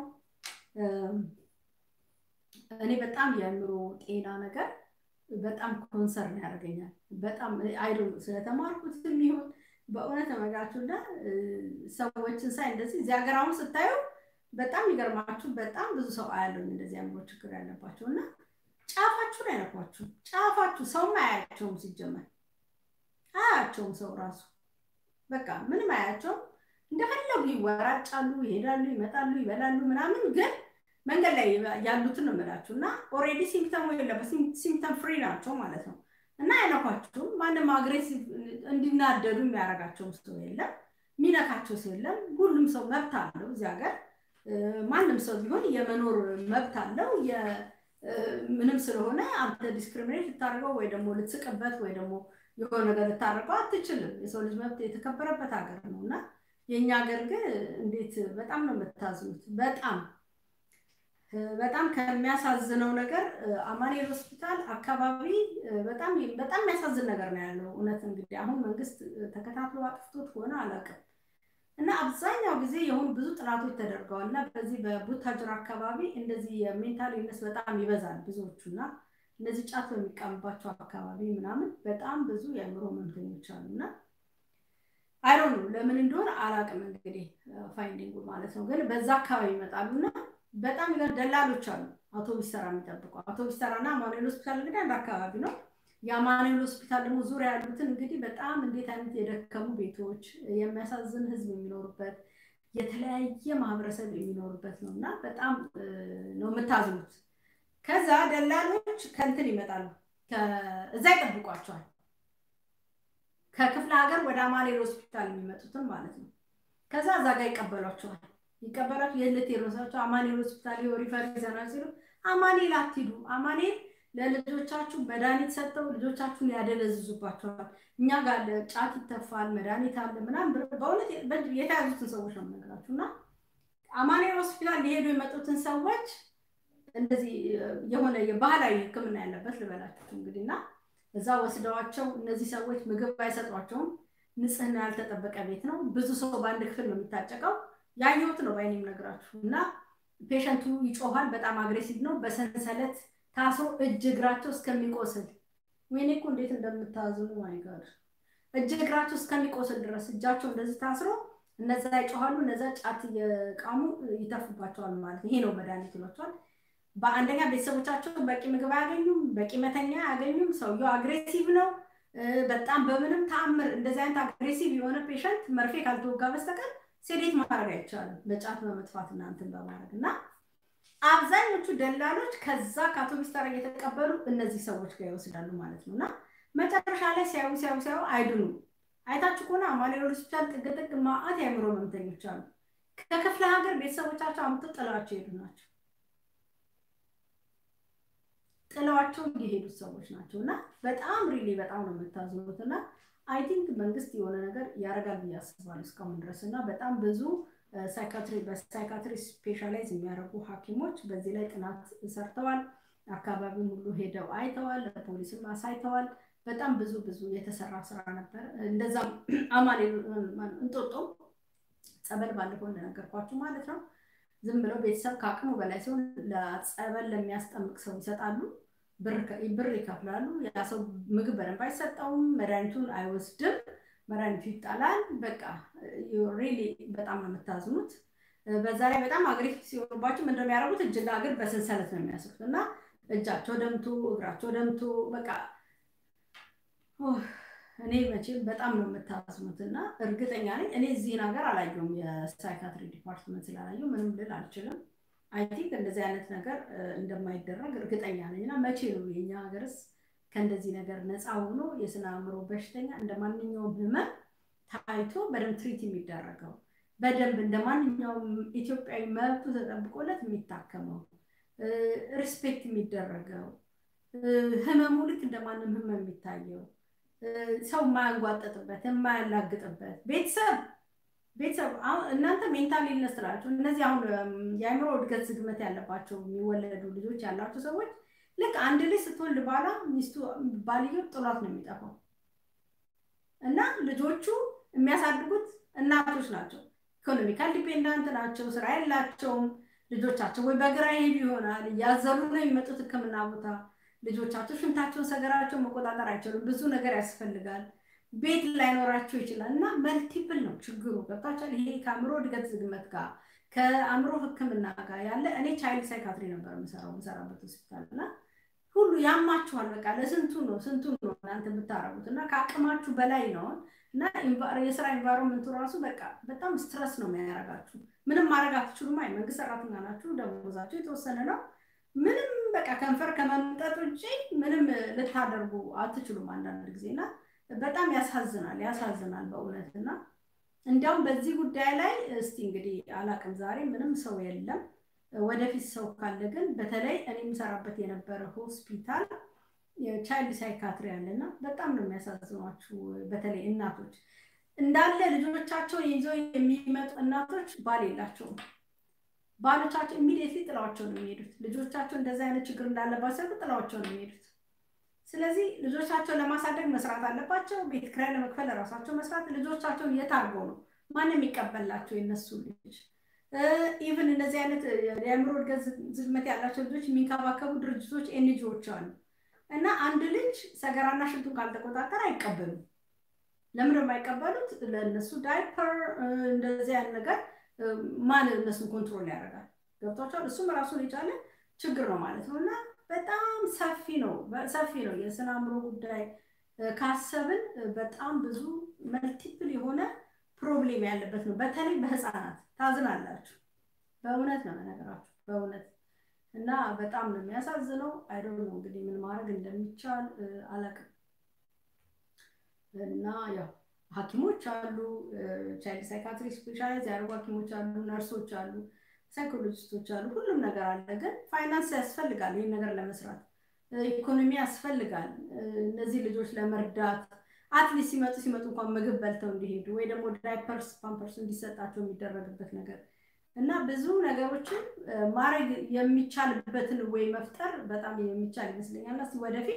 እኔ በጣም የአእምሮ ጤና ነገር በጣም ኮንሰርን ያደርገኛል። በጣም አይዶ ስለተማርኩት የሚሆን በእውነት ተመጋችሁ እና ሰዎችን ሳይ እንደዚህ እዚህ ሀገር አሁን ስታዩ በጣም ይገርማችሁ በጣም ብዙ ሰው አያለኝ እንደዚህ አእምሮ ችግር ያለባቸው እና ጫፋችሁን አይነኳችሁም። ጫፋችሁ ሰውም አያያቸውም፣ ሲጀመር አያያቸውም። ሰው ራሱ በቃ ምንም አያያቸውም። እንደፈለጉ ይወራጫሉ፣ ይሄዳሉ፣ ይመጣሉ፣ ይበላሉ ምናምን ግን መንገድ ላይ ያሉትን ነው የምላችሁ እና ኦልሬዲ ሲምፕተሙ የለበት ሲምፕተም ፍሪ ናቸው ማለት ነው እና አይነኳችሁም። ማንም አግሬሲቭ እንዲናደዱ የሚያደርጋቸውም ሰው የለም፣ የሚነካቸው ሰው የለም። ሁሉም ሰው መብት አለው እዚህ ሀገር ማንም ሰው ቢሆን የመኖር መብት አለው። ምንም ስለሆነ አንተ ዲስክሪሚኔት ልታደርገው ወይ ደግሞ ልትስቅበት ወይ ደግሞ የሆነ ነገር ልታደርገው አትችልም። የሰው ልጅ መብት የተከበረበት ሀገር ነው እና የእኛ ሀገር ግን እንዴት በጣም ነው የምታዝኑት። በጣም በጣም ከሚያሳዝነው ነገር አማኑኤል ሆስፒታል አካባቢ በጣም በጣም የሚያሳዝን ነገር ነው ያለው። እውነት እንግዲህ አሁን መንግስት ተከታትሎ አጥፍቶት ከሆነ አላውቅም እና አብዛኛው ጊዜ የሆኑ ብዙ ጥናቶች ተደርገዋል እና በዚህ በቡታጅራ አካባቢ እንደዚህ የሜንታል ኢልነስ በጣም ይበዛል ብዙዎቹ እና እነዚህ ጫት በሚቀምባቸው አካባቢ ምናምን በጣም ብዙ የአእምሮ ህመምተኞች አሉ እና አይሮን ለምን እንደሆነ አላውቅም እንግዲህ ፋይንዲንጉ ማለት ነው። ግን በዛ አካባቢ ይመጣሉ እና በጣም ደላሎች አሉ አውቶቡስ ተራ የሚጠብቁ አውቶቡስ ተራ እና አማኑኤል ሆስፒታል እንግዲህ አንድ አካባቢ ነው። የአማኑኤል ሆስፒታል ደግሞ ዙሪያ ያሉትን እንግዲህ በጣም እንዴት አይነት የደከሙ ቤቶች የሚያሳዝን ህዝብ የሚኖሩበት የተለያየ ማህበረሰብ የሚኖሩበት ነው እና በጣም ነው የምታዝኑት። ከዛ ደላሎች ከንትን ይመጣሉ፣ እዛ ይጠብቋቸዋል። ከክፍለ ሀገር ወደ አማኑኤል ሆስፒታል የሚመጡትን ማለት ነው። ከዛ እዛ ጋር ይቀበሏቸዋል። ይቀበላችሁ የት ልትሄዱ ነው? አማኑኤል ሆስፒታል ሪፈር ይዘናል ሲሉ አማኑኤል አትሂዱ፣ አማኑኤል ለልጆቻችሁ መድኃኒት ሰጥተው ልጆቻችሁን ያደነዝዙባቸዋል። እኛ ጋር ጫት ይተፋል፣ መድኃኒት አለ ምናምን በእውነት የተያዙትን ሰዎች ነው የምነግራችሁ። እና አማኑኤል ሆስፒታል ሊሄዱ የመጡትን ሰዎች እንደዚህ የሆነ የባህላዊ ሕክምና ያለበት ልበላችሁ እንግዲህ እና እዛ ወስደዋቸው እነዚህ ሰዎች ምግብ አይሰጧቸውም። ንጽህና ያልተጠበቀ ቤት ነው። ብዙ ሰው በአንድ ክፍል ነው የሚታጨቀው። ያየሁት ነው በአይኔ የምነግራችሁ እና ፔሸንቱ ይጮኋል። በጣም አግሬሲቭ ነው። በሰንሰለት ታስሮ እጅ እግራቸው እስከሚቆስል ወይኔ እኮ እንዴት እንደምታዝኑ ማይጋድ እጅ እግራቸው እስከሚቆስል ድረስ እጃቸው እንደዚህ ታስሮ እነዛ ይጮኋሉ። እነዛ ጫት እየቃሙ ይተፉባቸዋል ማለት ይሄ ነው መድኃኒት ይሏቸዋል። በአንደኛ ቤተሰቦቻቸው በቂ ምግብ አያገኙም፣ በቂ መተኛ አያገኙም። ሰውየው አግሬሲቭ ነው በጣም በምንም ተአምር እንደዚህ አይነት አግሬሲቭ የሆነ ፔሸንት መርፌ ካልተወጋ በስተቀር ሴዴት ማድረግ አይቻልም በጫት በመጥፋት እና እንትን በማድረግ እና አብዛኞቹ ደላሎች ከዛ ከአውቶቡስ ተራ እየተቀበሉ እነዚህ ሰዎች ጋር ይወስዳሉ ማለት ነው እና መጨረሻ ላይ ሲያዩ ሲያዩ ሲያዩ አይድኑ። አይታችሁ ከሆነ አማኑኤል ሆስፒታል ጥግ ጥግ ማአት የአእምሮ ህመምተኞች አሉ። ከክፍለ ሀገር ቤተሰቦቻቸው አምጥተው ጥለዋቸው የሄዱ ናቸው። ጥለዋቸው የሄዱት ሰዎች ናቸው እና በጣም ሪሊ በጣም ነው የምታዝኑት እና አይ ቲንክ መንግስት የሆነ ነገር ያደርጋል ብዬ አስባለሁ እስካሁን ድረስ እና በጣም ብዙ በሳይካትሪ ስፔሻላይዝ የሚያደርጉ ሐኪሞች በዚህ ላይ ጥናት ሰርተዋል። አካባቢውን ሁሉ ሄደው አይተዋል፣ ለፖሊስም አሳይተዋል። በጣም ብዙ ብዙ የተሰራ ስራ ነበር። እንደዛም አማኑኤል እንጦጦ ጸበል ባለፈው እንደነገርኳችሁ ማለት ነው። ዝም ብለው ቤተሰብ ከአቅሙ በላይ ሲሆን ለጸበል ለሚያስጠምቅ ሰው ይሰጣሉ። ብር ይከፍላሉ። ያ ሰው ምግብ በደንብ አይሰጠውም፣ መድኃኒቱን አይወስድም፣ መድኃኒቱ ይጣላል። በቃ ሪሊ በጣም ነው የምታዝኑት። በዛ ላይ በጣም አግሬሲቭ ሲሆኑባቸው ምንድን ነው የሚያደርጉት? እጅና እግር በሰንሰለት ነው የሚያስሩት እና እጃቸው ደምቶ እግራቸው ደምቶ በቃ እኔ መቼም በጣም ነው የምታዝኑት እና እርግጠኛ ነኝ እኔ እዚህን ሀገር አላየሁም። የሳይካትሪ ዲፓርትመንት ስላላየሁ ምንም ልል አልችልም። አይ ቲንክ እንደዚህ አይነት ነገር እንደማይደረግ እርግጠኛ ነኝ እና መቼ ነው የኛ ሀገርስ ከእንደዚህ ነገር ነፃ ሆኖ የስነ አእምሮ በሽተኛ እንደ ማንኛውም ህመም ታይቶ በደንብ ትሪት የሚደረገው በደንብ እንደ ማንኛውም ኢትዮጵያዊ መብቱ ተጠብቆለት የሚታከመው ሪስፔክት የሚደረገው ህመሙ ልክ እንደማንም ህመም የሚታየው ሰው የማያንጓጠጥበት የማያላግጥበት ቤተሰብ ቤተሰብ እናንተ ሜንታል ኢልነስ ትላችሁ እነዚህ አሁን የአእምሮ እድገት ዝግመት ያለባቸው የሚወለዱ ልጆች ያላቸው ሰዎች ልክ አንድ ልጅ ስትወልድ ባላ ሚስቱ ባልየው ጥሏት ነው የሚጠፋው እና ልጆቹ የሚያሳድጉት እናቶች ናቸው ኢኮኖሚካል ዲፔንዳንት ናቸው ስራ የላቸውም ልጆቻቸው ወይ በግራ ይሄዱ ይሆናል እያዘሉ ነው የሚመጡት ህክምና ቦታ ልጆቻቸው ሽንታቸውን ሰገራቸውን መቆጣጠር አይችሉም ብዙ ነገር ያስፈልጋል ቤት ላይኖራቸው ይችላል እና መልቲፕል ነው ችግሩ ገብታችኋል ይሄ ከአእምሮ እድገት ዝግመት ጋር ከአእምሮ ህክምና ጋር ያለ እኔ ቻይልድ ሳይካትሪ ነበር የምሰራው የምሰራበት ሆስፒታል እና ሁሉ ያማችኋል በቃ ለስንቱ ነው ስንቱ ነው እናንተ የምታረጉት እና ከአቅማችሁ በላይ ነው እና የስራ ኤንቫይሮንመንቱ ራሱ በቃ በጣም ስትረስ ነው የሚያደርጋችሁ ምንም ማድረግ አትችሉም አይ መንግስት ሰራተኛ ናችሁ ደሞዛችሁ የተወሰነ ነው ምንም በቃ ከንፈር ከመምጠጥ ውጭ ምንም ልታደርጉ አትችሉም አንዳንድ ጊዜ እና በጣም ያሳዝናል ያሳዝናል በእውነት እና እንዲያውም በዚህ ጉዳይ ላይ እስቲ እንግዲህ አላቅም ዛሬ ምንም ሰው የለም ወደፊት ሰው ካለ ግን በተለይ እኔ የምሰራበት የነበረ ሆስፒታል ቻይልድ ሳይካትሪ አለና በጣም ነው የሚያሳዝኗችሁ በተለይ እናቶች እንዳለ ልጆቻቸውን ይዘው የሚመጡ እናቶች ባል የላቸውም ባሎቻቸው ኢሚዲየትሊ ጥላዋቸው ነው የሚሄዱት ልጆቻቸው እንደዚህ አይነት ችግር እንዳለባቸው ጥላዋቸው ነው የሚሄዱት ስለዚህ ልጆቻቸውን ለማሳደግ መስራት አለባቸው ቤት ክራይ ለመክፈል ለራሳቸው መስራት ልጆቻቸውን የት አድርገው ነው ማንም የሚቀበላቸው የነሱ ልጅ ኢቨን እንደዚህ አይነት የአእምሮ እድገት ዝግመት ያላቸው ልጆች የሚንከባከቡ ድርጅቶች ኤንጂዎች አሉ እና አንድ ልጅ ሰገራና ሽንቱን ካልተቆጣጠር አይቀበሉም ለምን የማይቀበሉት ለእነሱ ዳይፐር እንደዚህ አይነት ነገር ማን እነሱን ኮንትሮል ያደርጋል ገብቷቸዋል እሱም ራሱን የቻለ ችግር ነው ማለት ነው እና በጣም ሰፊ ነው ሰፊ ነው የስነ አእምሮ ጉዳይ ካሰብን በጣም ብዙ መልቲፕል የሆነ ፕሮብሌም ያለበት ነው በተለይ በህፃናት ታዝናላችሁ በእውነት ነው ነገራችሁ በእውነት እና በጣም ነው የሚያሳዝነው አይዶ ነው እንግዲህ ምን ማድረግ እንደሚቻል አላቅም እና ያው ሀኪሞች አሉ ቻይልድ ሳይካትሪ ስፔሻላይዝ ያደርጉ ሀኪሞች አሉ ነርሶች አሉ ሳይኮሎጂስቶች አሉ ሁሉም ነገር አለ ግን ፋይናንስ ያስፈልጋል ይህን ነገር ለመስራት ኢኮኖሚ ያስፈልጋል እነዚህ ልጆች ለመርዳት አትሊስት ሲመጡ ሲመጡ እንኳን ምግብ በልተው እንዲሄዱ ወይ ደግሞ ዳይፐርስ ፓምፐርስ እንዲሰጣቸው የሚደረግበት ነገር እና ብዙ ነገሮችን ማድረግ የሚቻልበትን ወይ መፍጠር በጣም የሚቻል ይመስለኛል ስ ወደፊት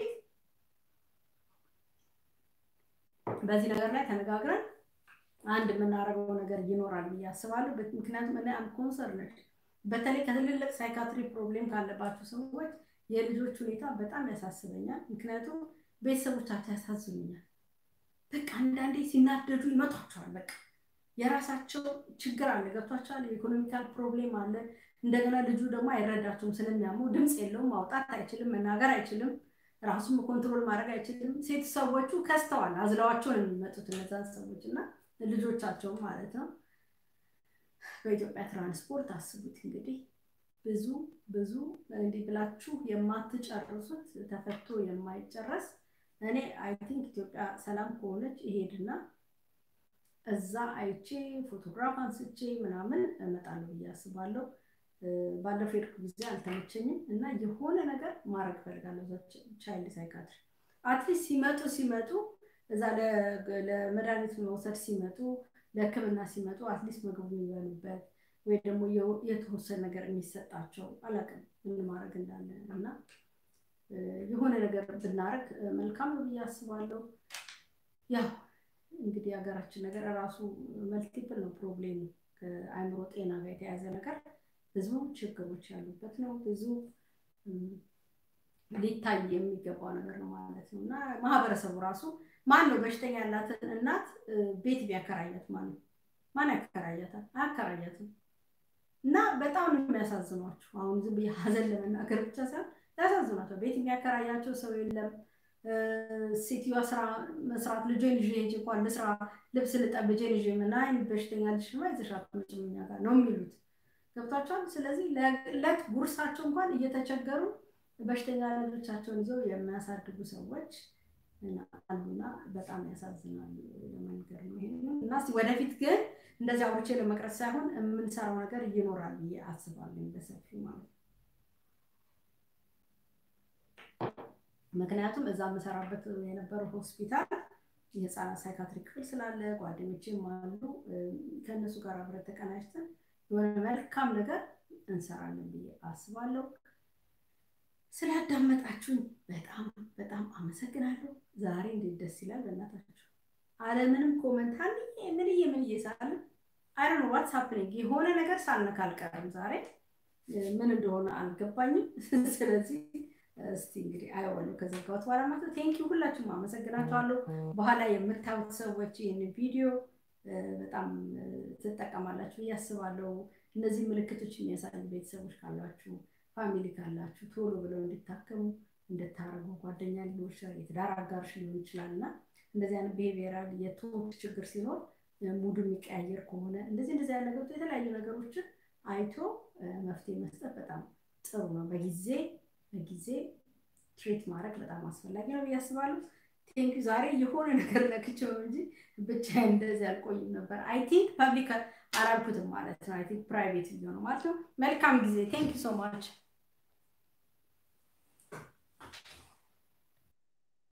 በዚህ ነገር ላይ ተነጋግረን አንድ የምናደርገው ነገር ይኖራል ብዬ አስባለሁ ምክንያቱም እኔ አም ኮንሰርንድ በተለይ ከትልልቅ ሳይካትሪ ፕሮብሌም ካለባቸው ሰዎች የልጆች ሁኔታ በጣም ያሳስበኛል ምክንያቱም ቤተሰቦቻቸው ያሳዝኑኛል በቃ አንዳንዴ ሲናደዱ ይመቷቸዋል በቃ የራሳቸው ችግር አለ ገብቷቸዋል የኢኮኖሚካል ፕሮብሌም አለ እንደገና ልጁ ደግሞ አይረዳቸውም ስለሚያመው ድምፅ የለውም ማውጣት አይችልም መናገር አይችልም ራሱም ኮንትሮል ማድረግ አይችልም ሴት ሰዎቹ ከስተዋል አዝለዋቸው ነው የሚመጡት እነዛን ሰዎች እና ልጆቻቸውም ማለት ነው በኢትዮጵያ ትራንስፖርት አስቡት እንግዲህ ብዙ ብዙ እንዲህ ብላችሁ የማትጨርሱት ተፈቶ የማይጨረስ እኔ አይ ቲንክ ኢትዮጵያ ሰላም ከሆነች ይሄድና እዛ አይቼ ፎቶግራፍ አንስቼ ምናምን እመጣለሁ ብዬ አስባለሁ ባለፈው ሄድኩ ጊዜ አልተመቸኝም እና የሆነ ነገር ማድረግ ፈልጋለሁ ቻይልድ ሳይካትሪ አትሊስት ሲመጡ ሲመጡ እዛ ለመድኃኒት መውሰድ ሲመጡ ለህክምና ሲመጡ አትሊስት ምግቡ የሚበሉበት ወይ ደግሞ የተወሰነ ነገር የሚሰጣቸው አላቅም ምን ማድረግ እንዳለ እና የሆነ ነገር ብናደረግ መልካም ነው ብዬ አስባለሁ ያው እንግዲህ ሀገራችን ነገር ራሱ መልቲፕል ነው ፕሮብሌሙ ከአእምሮ ጤና ጋር የተያዘ ነገር ብዙ ችግሮች ያሉበት ነው ብዙ ሊታይ የሚገባው ነገር ነው ማለት ነው እና ማህበረሰቡ ራሱ ማን ነው በሽተኛ ያላትን እናት ቤት ቢያከራያት ማን ነው ማን ያከራያታል አያከራያትም እና በጣም ነው የሚያሳዝኗቸው አሁን ዝም ብዬ ሀዘን ለመናገር ብቻ ሳይሆን ያሳዝኗቸው ቤት የሚያከራያቸው ሰው የለም ሴትዮዋ ስራ መስራት ልጄን ይዤ ሂጅ እንኳን ልስራ ልብስ ልጠብ ልጄን ይዤ ምን አይነት በሽተኛ ልጅ ነው ይዘሻት መጭም እኛ ጋር ነው የሚሉት ገብቷቸዋል ስለዚህ ለዕለት ጉርሳቸው እንኳን እየተቸገሩ በሽተኛ ልጆቻቸውን ይዘው የሚያሳድጉ ሰዎች አሉና በጣም ያሳዝናል ለመንገር ነው ይሄ እና እስኪ ወደፊት ግን እንደዚህ አውርቼ ለመቅረጽ ሳይሆን የምንሰራው ነገር ይኖራል ብዬ አስባለሁ በሰፊው ማለት ነው። ምክንያቱም እዛ የምሰራበት የነበረው ሆስፒታል የህፃናት ሳይካትሪ ክፍል ስላለ ጓደኞቼም አሉ። ከእነሱ ጋር አብረን ተቀናጅተን የሆነ መልካም ነገር እንሰራለን ብዬ አስባለሁ። ስላዳመጣችሁኝ በጣም በጣም አመሰግናለሁ። ዛሬ እንዴት ደስ ይላል በእናታችሁ። አለምንም ኮመንት አንዬ ምንዬ ምንዬ ሳለ አይረን ዋትስ ሀፕኒንግ የሆነ ነገር ሳልነካ አልቀርም። ዛሬ ምን እንደሆነ አልገባኝም። ስለዚህ እስቲ እንግዲህ አየዋለሁ ከዘጋሁት በኋላ ማለት ነው። ቴንኪ ሁላችሁም አመሰግናችኋለሁ። በኋላ የምታዩት ሰዎች ይህን ቪዲዮ በጣም ትጠቀማላችሁ ብዬ አስባለሁ። እነዚህ ምልክቶች የሚያሳዩ ቤተሰቦች ካሏችሁ፣ ፋሚሊ ካላችሁ ቶሎ ብለው እንዲታከሙ እንድታረጉ ጓደኛ ሊሆን ይችላል፣ የትዳር አጋርሽ ሊሆን ይችላል እና እንደዚህ አይነት ብሄቪየራል የቶት ችግር ሲኖር ሙዱ የሚቀያየር ከሆነ እንደዚህ እንደዚህ አይነት ነገሮች የተለያዩ ነገሮችን አይቶ መፍትሄ መስጠት በጣም ጥሩ ነው። በጊዜ በጊዜ ትሪት ማድረግ በጣም አስፈላጊ ነው ብዬ አስባለሁ። ቴንክ ዛሬ የሆነ ነገር ነክቼው እንጂ ብቻ እንደዚህ አልቆይም ነበር። አይ ቲንክ ፐብሊክ አላልኩትም ማለት ነው። አይ ቲንክ ፕራይቬት ሊሆነ ማለት ነው። መልካም ጊዜ። ቴንክ ሶ ማች